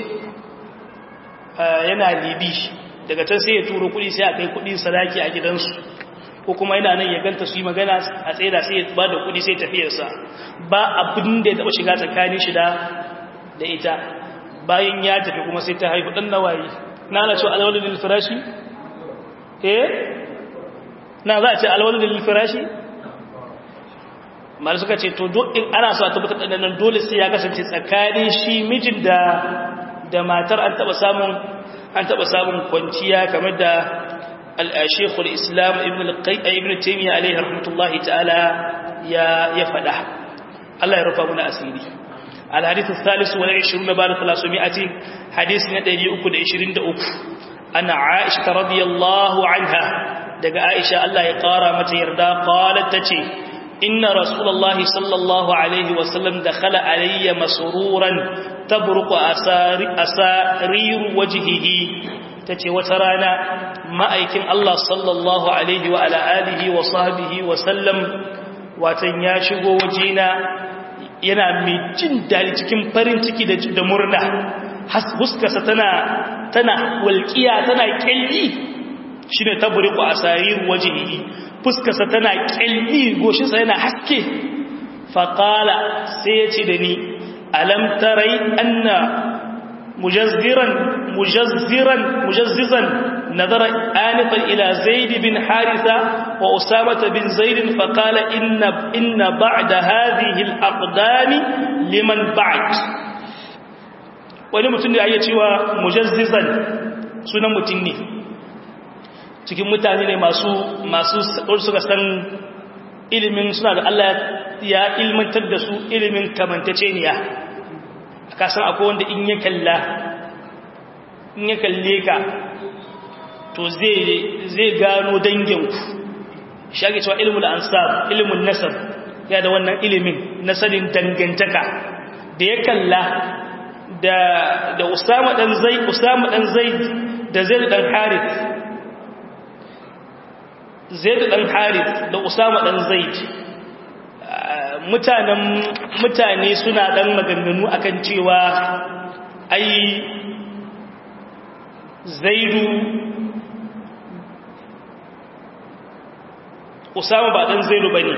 yana libi daga can sai ya turo kudi sai a kai kudi sadaki a gidansu ko kuma yana nan ya ganta su yi magana a tsaida sai ya ba da kudi sai tafiyarsa ba abin da ya taba shiga tsakanin shi da ita bayan ya tafi kuma sai ta haifu dan nawayi na ana cewa alwalin lil firashi eh na za a ce alwalin lil firashi mara suka ce to in ana so a tabbatar da nan dole sai ya kasance tsakanin shi mijin da da matar an taba samun an taba samun kwanciya kamar da al-Sheikhul Islam Ibn al-Qayyim Ibn Taymiyyah alayhi rahmatullahi ta'ala ya ya fada Allah ya rufa muna asiri al-hadith al-thalith wa 20 ba'da 300 hadith na 323 ana Aisha radiyallahu anha daga Aisha Allah ya kara mata yarda qalat tace إن رسول الله صلى الله عليه وسلم دخل علي مسرورا تبرق أسار أسارير وجهه تتي وترانا ما أيكن الله صلى الله عليه وعلى آله وصحبه وسلم وتنياشق وجينا yana mai jin dali cikin farin ciki da murna huskarsa tana tana walƙiya tana ƙyalli shi ne tabburiku a sarir wajihi fuskarsa tana ƙyalli goshinsa yana haske faƙala sai ya ce da ni alam tarai anna mujazziran mujazziran mujazzizan nazara anifan ila zaid bin haritha wa usama bin zaid fa qala inna inna ba'da hadhihi al-aqdam liman ba'd wani mutum da ya cewa mujazzizan sunan mutum ne cikin mutane ne masu masu suka san ilimin suna da Allah ya ilmantar da su ilimin kamantaceniya ka san akwai wanda in ya kalla in ya kalle ka to zai zai gano danginku shage cewa ilmul ansab ilmun nasab ya da wannan ilimin na sanin dangantaka da ya kalla da da Usama dan Zaid Usama dan Zaid da Zaid dan Harith Zaid dan Harith da Usama dan Zaid mutanen mutane suna dan maganganu akan cewa ai Zaidu Usama ba dan Zaidu bane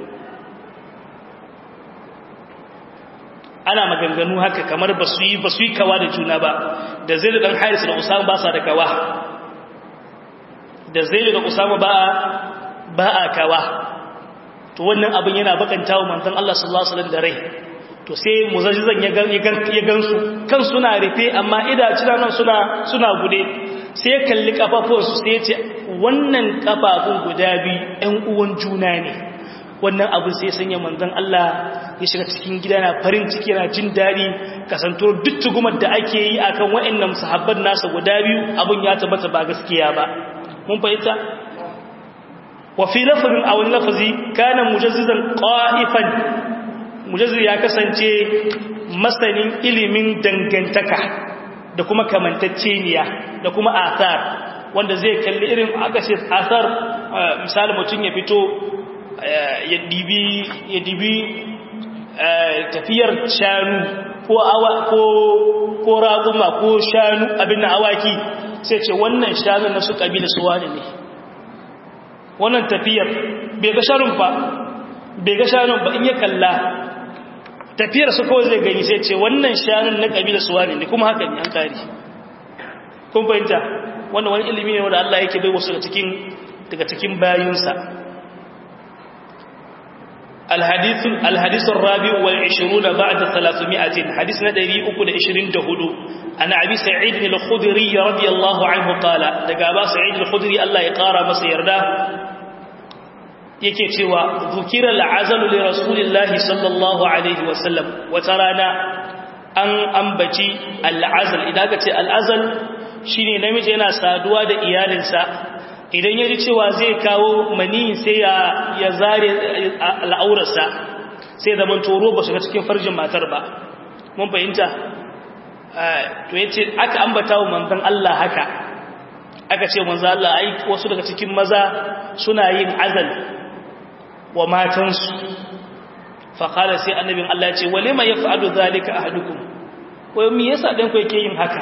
ana maganganu haka kamar ba su yi ba su yi kawa da juna ba da Zaidu dan Harith da Usama ba sa da kawa da Zaidu da Usama ba ba a kawa to wannan abin yana bakanta wa manzon Allah sallallahu alaihi wasallam da rai to sai muzazzizan ya gan ya gansu kan suna rufe amma idacina nan suna suna gude sai ya kalli kafafuwansu sai ya ce wannan kafafun guda biyu ɗan uwan juna ne wannan abin sai sanya manzon Allah ya shiga cikin gida na farin ciki yana jin daɗi kasanto duk tugumar da ake yi akan waɗannan sahabban nasa guda biyu abin ya tabbata ba gaskiya ba mun fahimta وفي لفظ أو اللفظ كان مجززا قائفا مجزز ya kasance masanin ilimin dangantaka da kuma kamantacceniya da kuma athar wanda zai kalli irin aka ce athar misali mutum ya fito ya dibi ya dibi tafiyar shanu ko awa ko ko raguma ko shanu abin na awaki sai ce wannan shanu na su kabila su wani ne wannan tafiyar bai ga shanun ba bai ga shanun ba in ya kalla tafiyar su kawai zai gani sai ce wannan shanun na kabila su wani ne kuma haka ne an kari kun fahimta wannan wani ilimi ne wanda Allah yake bai wasu daga cikin daga cikin bayinsa الحديث الحديث الرابع والعشرون بعد ثلاثمائة حديث ندري أكد عشرين دهدو أنا أبي سعيد الخدري رضي الله عنه قال دقابا سعيد الخدري الله يقارى مسير ده yake cewa zukira al'azalu li rasulillahi sallallahu alaihi wasallam wata rana an ambaci al'azal idan ka ce al'azal shine namiji yana saduwa da iyalinsa idan ya ji cewa zai kawo mani sai ya zare al'aurarsa sai zaman toro ba shiga cikin farjin matar ba mun fahimta to ya ce aka ambata wa manzan Allah haka aka ce manzan Allah ai wasu daga cikin maza suna yin azal wa matansu faƙala sai annabin Allah ce wale ma ya fa'adu zalika a hadukun wai me yasa ɗan ku yake yin haka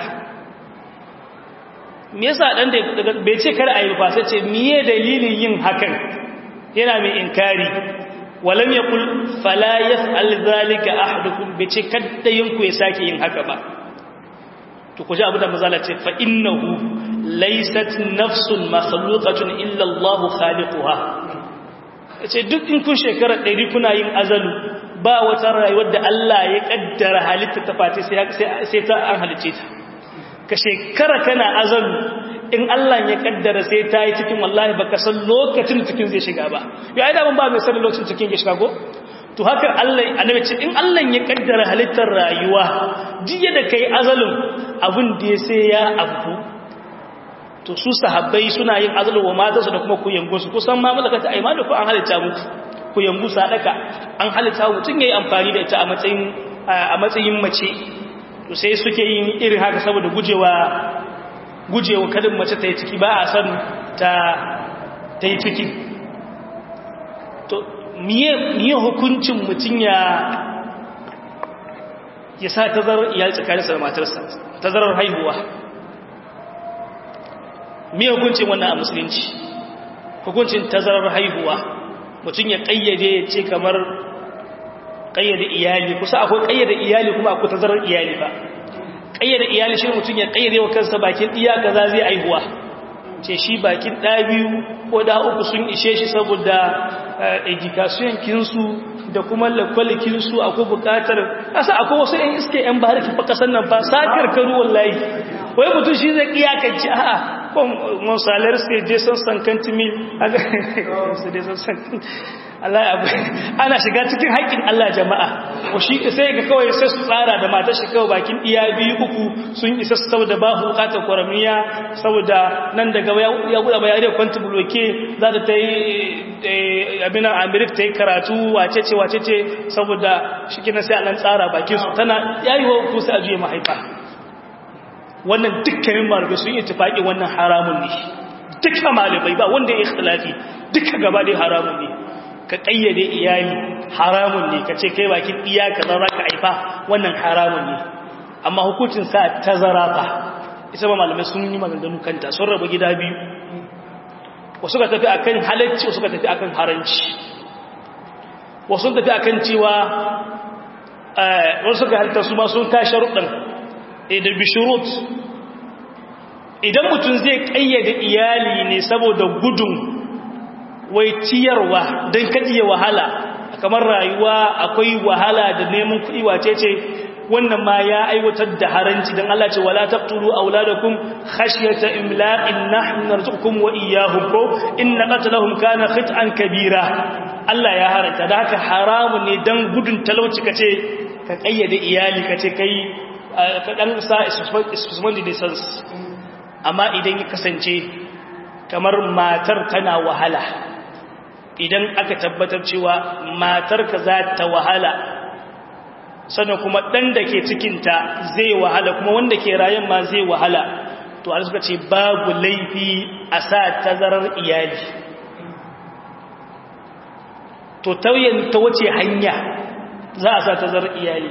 me yasa dan da bai ce kar ayi ba sai ce miye dalilin yin hakan yana mai inkari walam yaqul fala yaf'al zalika ahadukum bai ce kada yin ku ya sake yin haka ba to ku ji abu da mazala ce fa innahu laysat nafsun makhluqatun illa Allah khaliquha yace duk in kun shekara 100 kuna yin azalu ba wata rayuwar da Allah ya kaddara halitta ta fati sai sai ta an halice ta ka shekara kana azalu in Allah ya kaddara sai ta yi cikin wallahi baka san lokacin cikin zai shiga ba ya ai da ban ba mai sanin lokacin cikin ya shiga ko to haka Allah annabi ce in Allah ya kaddara halittar rayuwa jiya da kai azalun abin da ya sai ya abu to su sahabbai suna yin azalu wa matansu da kuma kuyangu su kusan ma malakata ai ma da ku an halitta muku kuyangu sadaka an halitta mutun yayi amfani da ita a matsayin a matsayin mace to sai suke yin irin haka saboda gujewa gujewa kadin mace ta yi ciki ba a san ta ta yi ciki to miye hukuncin mutum ya ya sa tazarar iyali tsakaninsa da matarsa tazarar haihuwa miye hukuncin wannan a musulunci hukuncin tazarar haihuwa mutum ya kayyade ya ce kamar ƙayyade iyali kusa akwai ƙayyade iyali kuma akwai tazarar iyali ba ƙayyade iyali shi mutum ya ƙayyade wa kansa bakin iya kaza zai aihuwa ce shi bakin ɗa biyu ko da uku sun ishe shi saboda education kinsu da kuma lakwalikinsu akwai buƙatar ƙasa akwai wasu ‘yan iske ‘yan bariki fa ƙasar nan ba sakar karu wallahi wai mutum shi zai iyakanci a'a monsalar sai je san sankanti mil su dai san sankanti Allah abu ana shiga cikin haƙƙin Allah jama'a ko shi sai ga kawai sai su tsara da matar shi kawai bakin iya biyu uku sun isa saboda ba bukatar kwaramiya saboda nan daga ya buɗe ba yare kwanta buloke za ta ta yi abin amerik ta yi karatu wace ce wace ce saboda shi kina sai a nan tsara bakin su tana yayi wa ku sai a juya mahaifa wannan dukkanin malamai sun yi tufaƙi wannan haramun ne dukkan malamai ba wanda ya yi ikhtilafi duka gaba dai haramun ne ka ƙayyade iyali haramun ne ka ce kai bakin iya ka za ka haifa wannan haramun ne amma hukuncin sa tazara fa isa ba malamai sun yi maganganu kanta sun rabu gida biyu wasu ka tafi akan halacci wasu ka tafi akan haranci wasu tafi akan cewa wasu ka halitta su ma sun ta sharuɗin da bishirut idan mutum zai ƙayyade iyali ne saboda gudun wai ciyarwa don kaɗiye wahala kamar rayuwa akwai wahala da neman kuɗi wace ce wannan ma ya aiwatar da haranci don Allah ce wala taqtulu auladakum khashyata imlaqin nahnu narzuqukum wa iyyahum ko inna qatlahum kana khit'an kabira Allah ya haranta da haka haramun ne dan gudun talauci kace ka kayyade iyali kace kai ka dan sa isfisman distance amma idan ya kasance kamar matar tana wahala idan aka tabbatar cewa matarka za ta wahala sannan kuma ɗan da ke cikinta zai wahala kuma wanda ke rayan ma zai wahala to a suka ce babu laifi a sa tazarar iyali to tauyen ta wace hanya za a sa tazarar iyali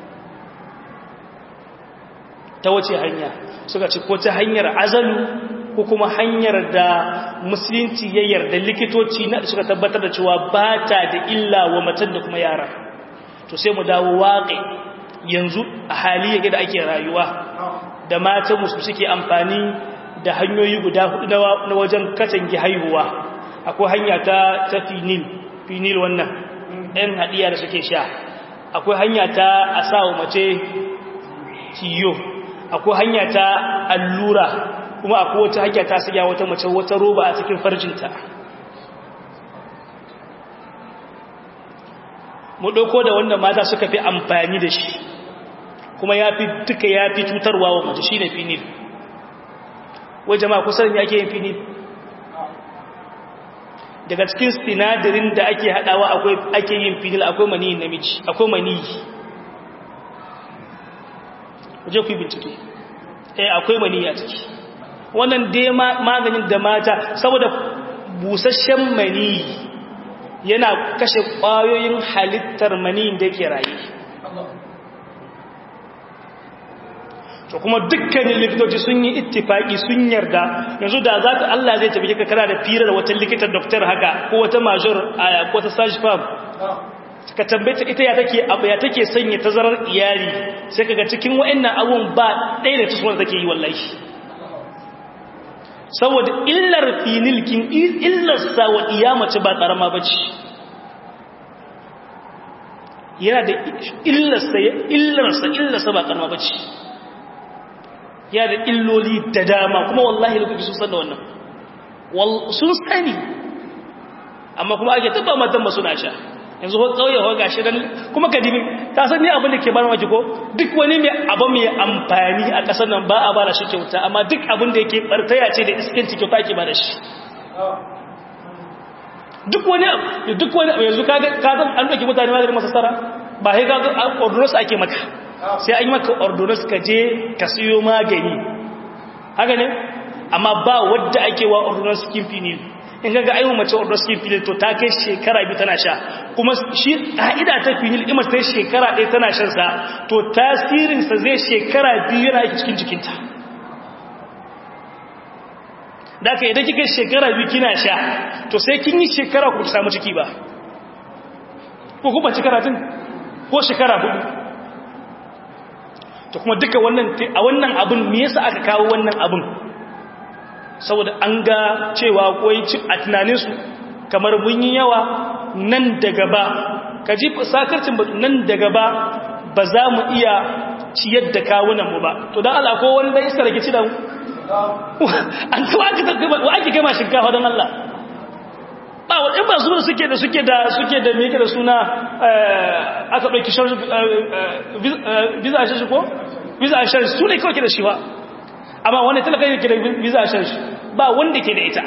ta wace hanya suka ce ko ta hanyar azalu ko kuma hanyar da musulunci ya yarda likitoci na suka tabbatar da cewa ba ta da illa wa matan da kuma yara to sai mu dawo waƙe yanzu a hali yake da ake rayuwa da matan musu suke amfani da hanyoyi guda hudu na wajen katange haihuwa akwai hanya ta ta finil finil wannan ɗan haɗiya da suke sha akwai hanya ta a sa wa mace ciyo akwai hanya ta allura kuma akwai wata hanya ta siya wata mace wata roba a cikin farjinta mu ɗauko da wanda mata suka fi amfani da shi kuma ya fi duka ya fi cutarwa wa mace shi ne finil wai jama'a kusan ya ke yin finil daga cikin sinadarin da ake haɗawa akwai ake yin finil akwai maniyin namiji akwai maniyi kuje ku yi bincike eh akwai maniyi a ciki wannan dai maganin da mata saboda busasshen maniyi yana kashe ƙwayoyin halittar maniyin da yake raye to kuma dukkanin likitoci sun yi ittifaki sun yarda yanzu da za ka Allah zai tafi ka kara da firar wata likitar doktor haka ko wata major a ko ta sashi fam ka tambaye ita ya take abu ya take sanya tazarar iyali sai kaga cikin wa'annan abun ba ɗaya da tusuwar take yi wallahi saboda illar finilkin illarsa wa iyamace ba ƙarama ba ce yana da illarsa illarsa illarsa ba ƙarama ba ce yana da illoli da dama kuma wallahi lokaci sun san da wannan sun sani amma kuma ake taba matan ba suna sha yanzu ko kauye ko gashi dan kuma ka dibi ta san ni abin da ke bar maki ko duk wani mai abu mai amfani a kasar nan ba a bara shi kyauta amma duk abin da yake bartaya ce da iskanci kyauta ke bada shi duk wani duk wani yanzu ka ka san an dauki mutane ma da masasara ba sai ka ga ordonance ake maka sai an yi maka ordonance ka je ka siyo magani haka ne amma ba wadda ake wa ordonance skin finil in ga aiwu mace ordonance skin finil to ta kai shekara biyu tana sha kuma shi ka'ida ta finil imar ta shekara ɗaya tana shan sa to tasirinsa zai shekara biyu yana aiki cikin jikinta da aka idan kika shekara biyu kina sha to sai kin yi shekara ku samu ciki ba ko kuma ci karatun ko shekara hudu to kuma duka wannan a wannan abin me yasa aka kawo wannan abin saboda an ga cewa koyi a tunaninsu kamar mun yi yawa nan da gaba ka ji sakarcin nan da gaba ba za mu iya ciyar da kawunanmu ba to don Allah ko wani dai iska da ke ci da mu an kawo aka tattaba wa ake gama shinkafa don Allah ba wa ɗin ba su da suke da suke da suke da meke da suna aka ɗauki visa a shashi ko visa a shashi su ne kawai ke da shi ba amma wanda talaka yake da visa a shashi ba wanda ke da ita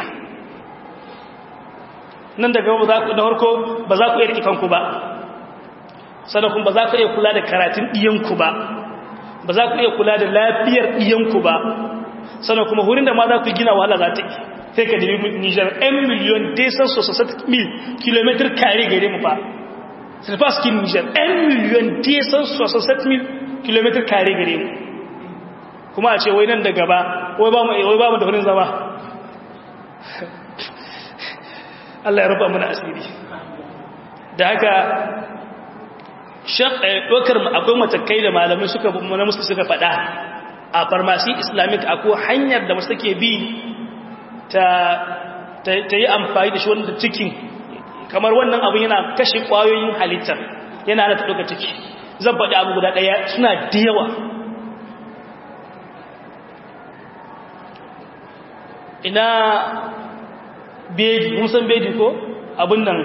nan daga ba za ku da harko ba za ku iya riƙe kanku ba sannan ba za ku iya kula da karatun ɗiyanku ba ba za ku iya kula da lafiyar ɗiyanku ba sannan kuma wurin da ma za ku gina wahala za ta yi sai ka nemi nijar 'yan miliyon desan sosai mil kilomitar kare gare mu fa silfaskin nijar 'yan miliyon desan sosai mil kilomitar kare gare mu kuma a ce wai nan da gaba wai ba mu da wurin zama Allah ya rufa mana asiri da haka ɗaukar akwai matakai da malamai suka na musu suka faɗa a farmasi islamic akwai hanyar da wasu take bi ta yi amfani da shi wanda cikin kamar wannan abin yana kashe ƙwayoyin halittar yana da ta ɗauka ciki zan faɗi abu guda ɗaya suna da yawa ina bedi musan bedi ko abin nan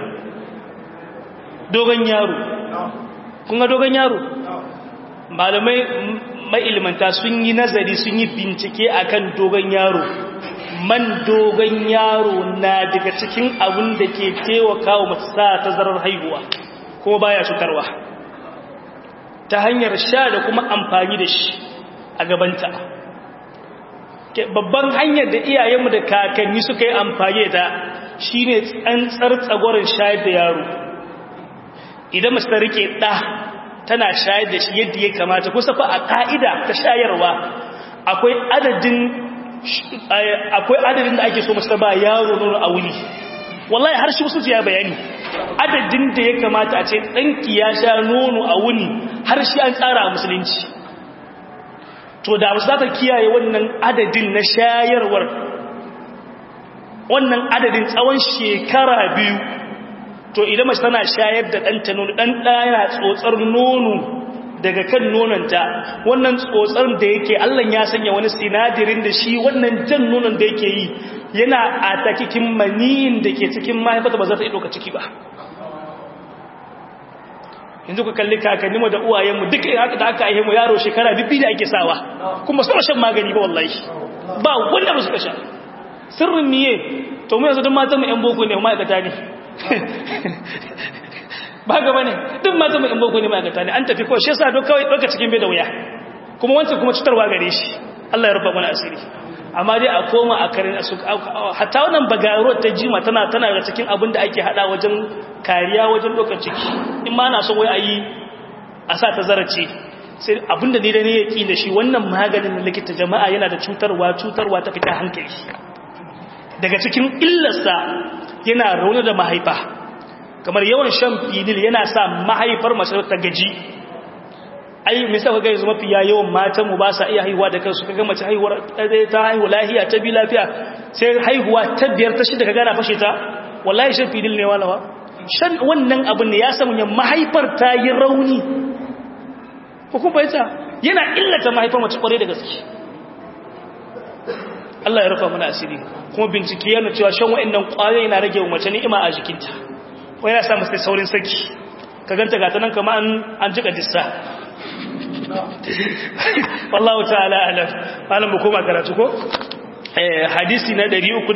dogon yaro kun ga dogon yaro malamai ma'ilmanta sun yi nazari sun yi bincike akan dogon yaro man dogon yaro na daga cikin abin da ke taimaka wa masu sa tazarar haihuwa kuma baya cutarwa ta hanyar sha da kuma amfani da shi a gabanta babban hanyar da iyayenmu da kakanni suka yi amfani da shi ne tsantsar tsagorin shayar da yaro idan masu ta rike ɗa tana shayar da shi yadda ya kamata kusa fa a ƙa'ida ta shayarwa akwai adadin akwai adadin da ake so masu ba yaro nono a wuni wallahi har shi musulci ya bayani adadin da ya kamata a ce ɗanki ya sha nono a wuni har shi an tsara a musulunci to da za ta kiyaye wannan adadin na shayarwar wannan adadin tsawon shekara biyu to idan mace tana shayar da ɗanta nono ɗan ɗaya tsotsar nono daga kan nononta wannan tsotsar da yake Allah ya sanya wani sinadirin da shi wannan jan nonon da yake yi yana a takikin maniyin da ke cikin mahaifata ba za ta yi ɗauka ciki ba yanzu ku kalli kakanninmu da uwayenmu duka haka da aka aihe mu yaro shekara bibbi da ake sawa kuma su shan magani ba wallahi ba wanda ba su sha sirrin miye to mu yanzu duk matan mu yan boko ne ma'aikata ne ba gaba ne duk matan mu yan boko ne ma'aikata ne an tafi kawai shi yasa duk kawai ɗauka cikin bai da wuya kuma wancan kuma cutarwa gare shi Allah ya rufa mana asiri amma dai a koma a karin su hatta wannan bagaro ta jima tana tana da cikin abin da ake hada wajen kariya wajen ɗaukar ciki in ma na so wai a yi a sa ta zarace sai abinda ne da ne ya ƙi da shi wannan maganin na likita jama'a yana da cutarwa cutarwa ta fita hankali daga cikin illarsa yana rauni da mahaifa kamar yawan shan fidil yana sa mahaifar mace ta gaji ai misa ka gaisu mafiya yawan matan mu ba sa iya haihuwa da kansu kaga mace haihuwar ta haihu lafiya ta bi lafiya sai haihuwa ta biyar ta shida ka gana fashe ta wallahi shan fidil ne walawa shan wannan abin ne ya samu ya mahaifar ta yi rauni hukun baita yana illata mahaifar mace kwarai da gaske Allah ya rufa mana asiri kuma bincike yana cewa shan wa'annan kwayoyi na rage mace ni'ima a jikinta wai yana sa mace saurin saki ka ganta gata nan kama an jika dissa wallahu ta'ala alam malam mu koma karatu ko hadisi na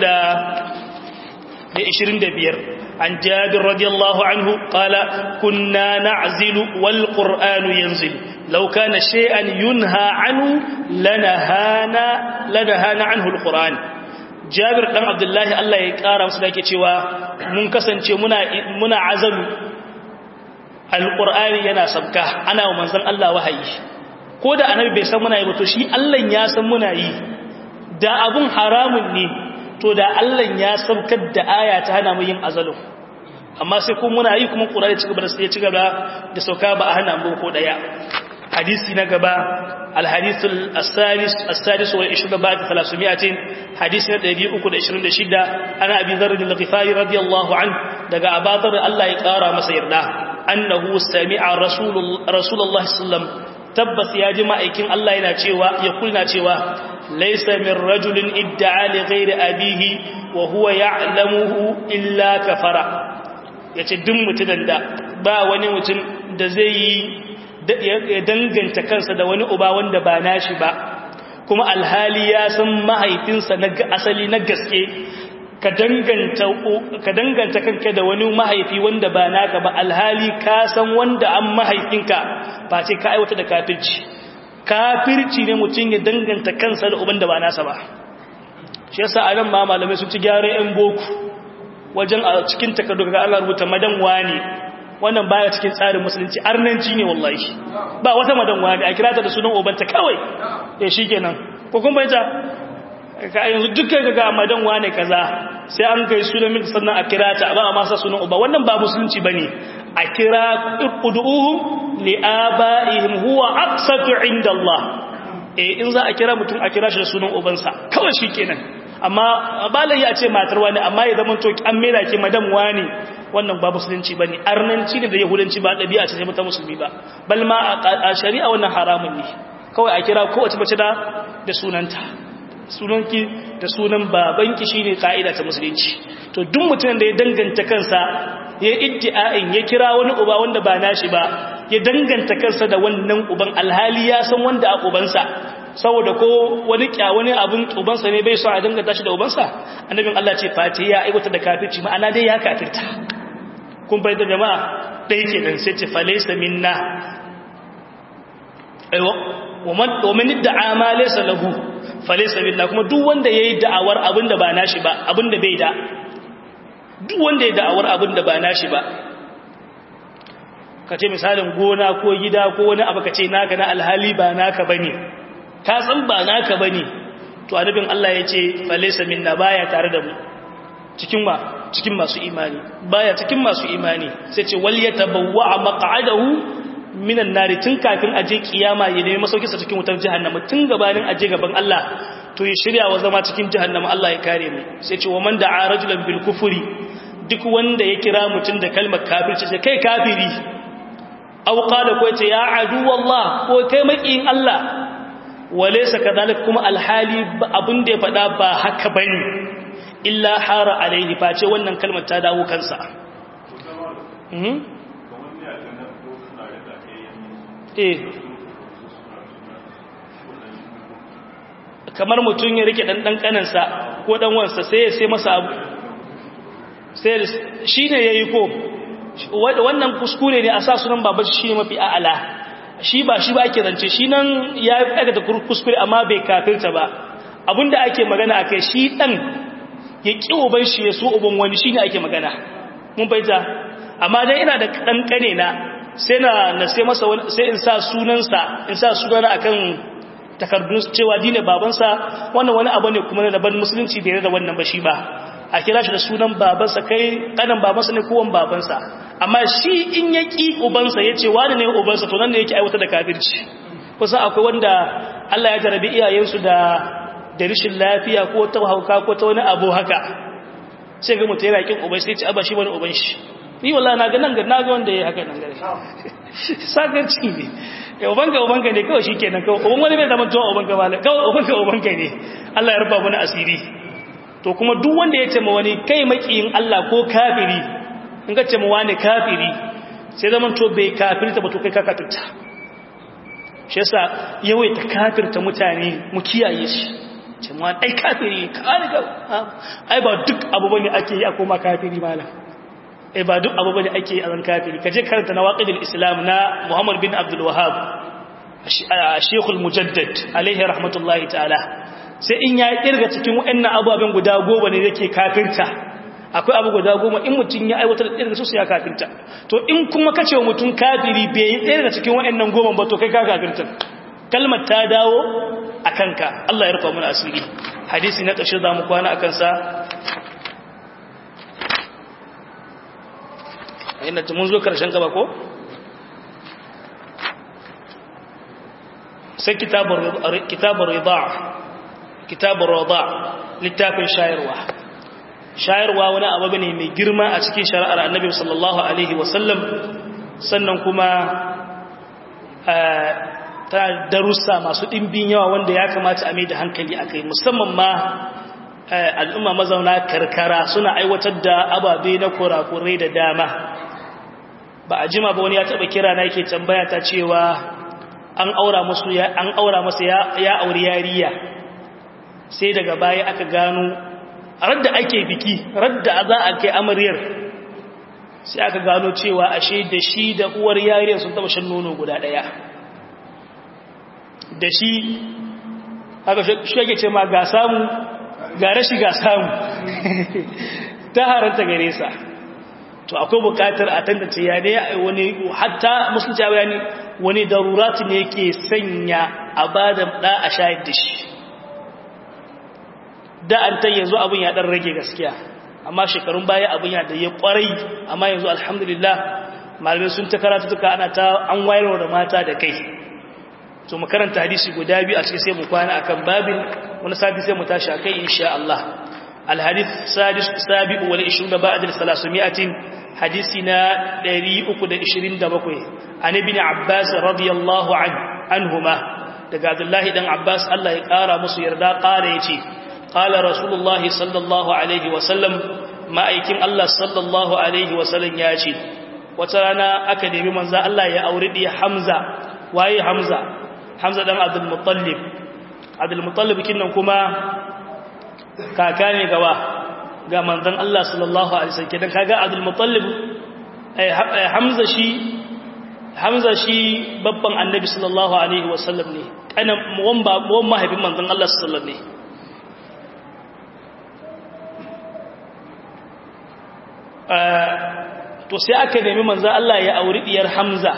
325 عن جابر رضي الله عنه قال كنا نعزل والقرآن ينزل لو كان شيئا ينهى عنه لنهانا لنهانا عنه القرآن جابر بن عبد الله الله يقرا masa da yake cewa mun kasance muna muna azalu alqur'ani yana sabka ana wa manzon Allah wahayi ko da annabi bai san muna yi ba to shi Allah ya san muna yi da abun haramun ne to da Allah ya sabkar da aya ta hana mu yin azalu amma sai kuma muna yi kuma ƙura ya ci gaba da ya ci gaba da sauka ba a hana mu ko daya hadisi na gaba alhadisul as-salis as-sadis wa 20 ba'd 300 hadisi na 326 ana abi dharr al-ghifari radiyallahu an daga abadar Allah ya kara masa yarda annahu sami'a rasulullah sallallahu alaihi wasallam tabbas ya ji ma'aikin Allah yana cewa ya kulna cewa laysa min rajulin idda'a li ghairi abihi wa huwa ya'lamuhu illa kafara yace duk mutumin da ba wani mutum da zai yi ya danganta kansa da wani uba wanda ba nashi ba kuma alhali ya san mahaifinsa na asali na gaske ka danganta ka danganta kanka da wani mahaifi wanda ba naka ba alhali ka san wanda an mahaifinka ba ce ka aiwata da kafirci kafirci ne mutum ya danganta kansa da uban da ba nasa ba shi yasa a nan ma malamai sun ci gyara yan boko wajen a cikin takardu ga Allah rubuta madan wani wannan baya cikin tsarin musulunci arnanci ne wallahi ba wata madan wani a kira ta da sunan ubanta kawai eh shikenan ko kun bayyana ka yanzu dukkan ga madan wane kaza sai an kai sunan min sannan a kira ta ba a masa sunan uba wannan ba musulunci bane a kira ud'uhum li abaihim huwa aqsatu inda Allah eh in za a kira mutum a kira shi da sunan ubansa kawai shikenan amma balai ya ce matar wani amma ya zama to an mera ki madam wani wannan ba musulunci bane arnanci ne da yahudanci ba dabi'a ce ta musulmi ba bal ma a shari'a wannan haramun ne kawai a kira kowace mace da da sunanta sunanki da sunan babanki shine kaida ta musulunci to duk mutumin da ya danganta kansa ya iddia'in ya kira wani uba wanda ba nashi ba ya danganta kansa da wannan uban alhali ya san wanda a ubansa saboda ko wani kya wani abun ubansa ne bai so a danganta shi da ubansa annabin Allah ce fati ya aiwata da kafirci ma'ana dai ya kafirta kun bai da jama'a dai kenan sai ce falaysa minna aiwa wa man da'a ma laysa lahu falisa billah kuma duk wanda yayi da'awar abinda ba nashi ba abinda bai da duk wanda yayi da'awar abinda ba nashi ba kace misalin gona ko gida ko wani abu kace naka na alhali ba naka bane ka san ba naka bane to annabin Allah yace falisa minna baya tare da mu cikin wa cikin masu imani baya cikin masu imani sai ce wal yatabawwa maq'adahu minan nari tun kafin aje kiyama ya nemi masauki sa cikin wutar jahannama tun gabanin aje gaban Allah to ya shirya wa zama cikin jahannama Allah ya kare mu sai ce wa man da'a rajulan bil kufri duk wanda ya kira mutun da kalmar kafirci sai kai kafiri aw qala ko ce ya adu wallah ko kai makiyin Allah walaysa kadhalik kuma alhali abun da ya fada ba haka bane illa hara alaihi face wannan kalmar ta dawo kansa eh kamar mutum ya rike dan dan kanansa ko dan wansa sai ya sai masa abu sai shine yayi ko wannan kuskure ne a sa sunan baban shi mafi a'ala shi ba shi ba ake zance shi nan ya aikata kuskure amma bai kafirta ba abinda ake magana akai shi dan ya ki uban shi ya so uban wani shine ake magana mun baita amma dai ina da dan kane na sai na na sai masa sai in sa sunansa in sa sunana akan takardun cewa dine babansa wannan wani abu ne kuma na daban musulunci bai da wannan ba shi ba a kira shi da sunan babansa kai kanan babansa ne kowan babansa amma shi in ya ki ubansa ya ce wani ne ubansa to nan ne yake aiwata da kafirci kusa akwai wanda Allah ya jarabi iyayensu da da rishin lafiya ko ta hauka ko ta wani abu haka sai ga mutum yana kin uban sai ya ce aba shi wani uban shi ni wallahi na ga nan ga na ga wanda yayi haka nan gare sakarci ne ya ubanka ubanka ne kawai shikenan kawai uban wani bai zama to ubanka ba kawai ubanka ubanka ne Allah ya rufa mana asiri to kuma duk wanda ya ce ma wani kai makiyin Allah ko kafiri in ka ce ma wani kafiri sai zaman to bai kafirta ba to kai ka kafirta shi yasa yawaita kafirta mutane mu kiyaye shi ce ma ai kafiri ka ai ba duk abu bane ake yi a koma kafiri malam eh ba duk abu bane ake azan kafiri kaje karanta nawaqidul islam na Muhammad bin Abdul Wahhab Sheikh al-Mujaddad alaihi rahmatullahi ta'ala sai in ya kirga cikin wayannan ababen guda goma ne yake kafirta akwai abu guda goma in mutun ya aiwatar da su sai ya kafirta to in kuma kace mutun kafiri bai yi ɗaya daga cikin wayannan goma ba to kai ka kafirta kalmar ta dawo akanka Allah ya rufa mana asiri hadisi na ƙarshe zamu kwana akan sa inda mun zo karshen gaba ko sai kitabun rida kitabun rida littafin shayarwa shayarwa wani abu ne mai girma a cikin shari'ar annabi sallallahu alaihi wasallam sannan kuma ta darussa masu ɗimbin yawa wanda ya kamata a mai da hankali a kai musamman ma al'umma mazauna karkara suna aiwatar da ababe na kurakurai da dama ba a jima ba wani ya taɓa kira na yake tambaya ta cewa an aura musu ya an aura masa ya ya auri yariya sai daga baya aka gano radda ake biki radda za a kai amaryar sai aka gano cewa ashe da shi da uwar yariyar sun taba shan nono guda daya da shi haka shi yake ce ma ga samu ga rashi ga samu ta haranta gare sa to akwai bukatar a tantance ya ne wani hatta musulci ya bayani wani darurati ne ke sanya a bada da a shayar da shi da an ta yanzu abin ya dan rage gaskiya amma shekarun baya abin ya da ya kwarai amma yanzu alhamdulillah malamai sun ta karatu tuka ana ta an wayarwa da mata da kai to mu karanta hadisi guda biyu a cikin sai mu kwana akan babin wani sati sai mu tashi akai insha Allah الحديث السادس السابع والعشرون بعد الثلاثمائة حديثنا دريء قد عشرين دبقوي عن ابن عباس رضي الله عنه عنهما دقاد الله دن عباس الله يقارى مصير دا قال يتي قال رسول الله صلى الله عليه وسلم ما أيكم الله صلى الله عليه وسلم ياتي وترانا أكدمي منزا الله يا أوردي حمزة وهي حمزة حمزة دن عبد المطلب عبد المطلب كنا كما kaka ne gawa ga manzon Allah sallallahu alaihi wasallam kidan kaga Abdul Muttalib Hamza shi Hamza shi babban Annabi sallallahu alaihi wasallam ne kana wan ba wan mahaifin manzon Allah sallallahu alaihi wasallam ne to sai aka nemi manzon Allah ya auri diyar Hamza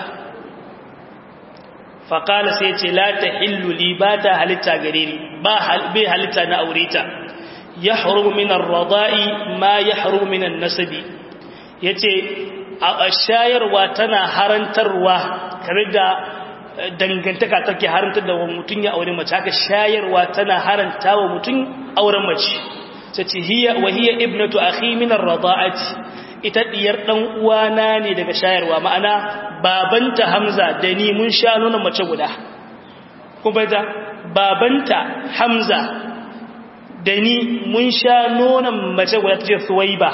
faqala sai ce la tahillu li ba ta halitta gare ni ba bai halitta na aureta yahrumu min ar-rada'i ma yahrumu min an-nasabi yace a shayarwa tana harantarwa kare da dangantaka take harantar da mutun ya aure mace haka shayarwa tana haranta wa mutun auren mace sace hiya wa hiya ibnatu akhi min ar-rada'ati ita diyar dan uwana ne daga shayarwa ma'ana babanta Hamza da ni mun sha nuna mace guda kuma da babanta Hamza da ni mun sha nonon mace guda ta ce suwaiba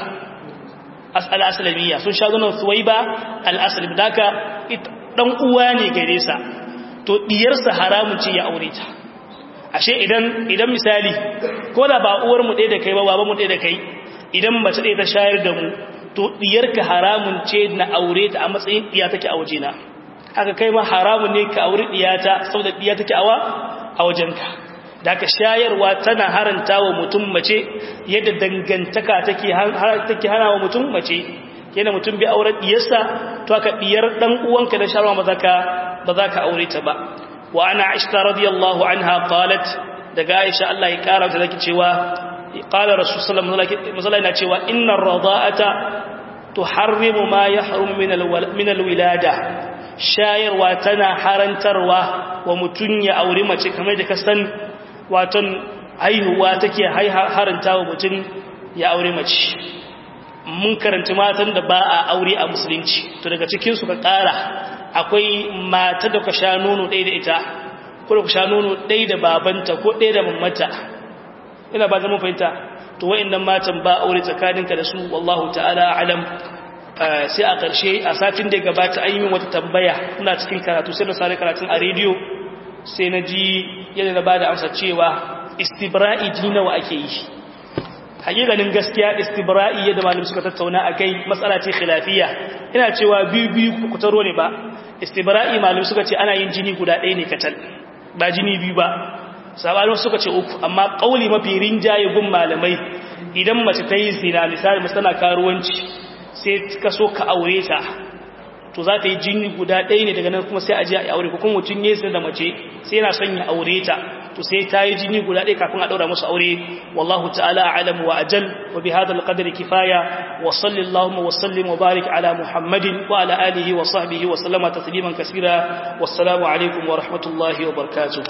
al'asalamiya sun sha nonon suwaiba al'asalim da aka ɗan uwa ne gare sa to ɗiyarsa haramun ce ya aure ta ashe idan idan misali ko da ba uwar mu ɗaya da kai ba ba mu ɗaya da kai idan mace ɗaya ta shayar da mu to ɗiyarka haramun ce na aure ta a matsayin ɗiya take a wajena haka kai ma haramun ne ka aure ɗiyata saboda ɗiya take awa a wajenka da aka shayarwa tana haranta wa mutum mace yadda dangantaka take hana wa mutum mace yana mutum bi auren diyarsa to aka diyar dan uwanka da sharwa ba za ka aure ta ba wa ana aisha radiyallahu anha qalat daga aisha Allah ya kara ta zaki cewa qala rasul sallallahu alaihi wasallam yana cewa innar rada'ata tuharrimu ma yahrum min alwilada shayarwa tana harantarwa wa mutum ya aure mace kamar da ka san waton haihuwa take haranta wa mutum ya aure mace mun karanta matan da ba a aure a musulunci to daga cikin su ka kara akwai mata da ka sha nono ɗaya da ita ko da ka sha nono ɗaya da babanta ko ɗaya da mamata ina ba zama fahimta to wa'annan matan ba aure tsakaninka da su wallahu ta'ala alam sai a ƙarshe a satin da gabata an yi wata tambaya ina cikin karatu sai da sare karatun a rediyo sai na ji yadda na ba da amsa cewa istibra'i jini nawa ake yi hakikanin gaskiya istibra'i yadda malam suka tattauna a kai matsala ce khilafiya ina cewa biyu biyu ku taro ne ba istibra'i malam suka ce ana yin jini guda ɗaya ne katal ba jini biyu ba sabanin suka ce uku amma ƙauli mafi rinjaye gun malamai idan mace ta yi zina misali mace tana karuwanci sai ka so ka aure ta to za ta yi jini guda ɗaya ne daga nan kuma sai a ji a aure ko kuma mutum ya da mace sai yana son ya aure ta to sai ta yi jini guda ɗaya kafin a ɗaura musu aure wallahu ta'ala a'lamu wa ajal wa bi hadha al-qadri kifaya wa sallallahu wa sallim wa barik ala muhammadin wa ala alihi wa sahbihi wa sallama tasliman kaseera wassalamu alaikum wa rahmatullahi wa barakatuh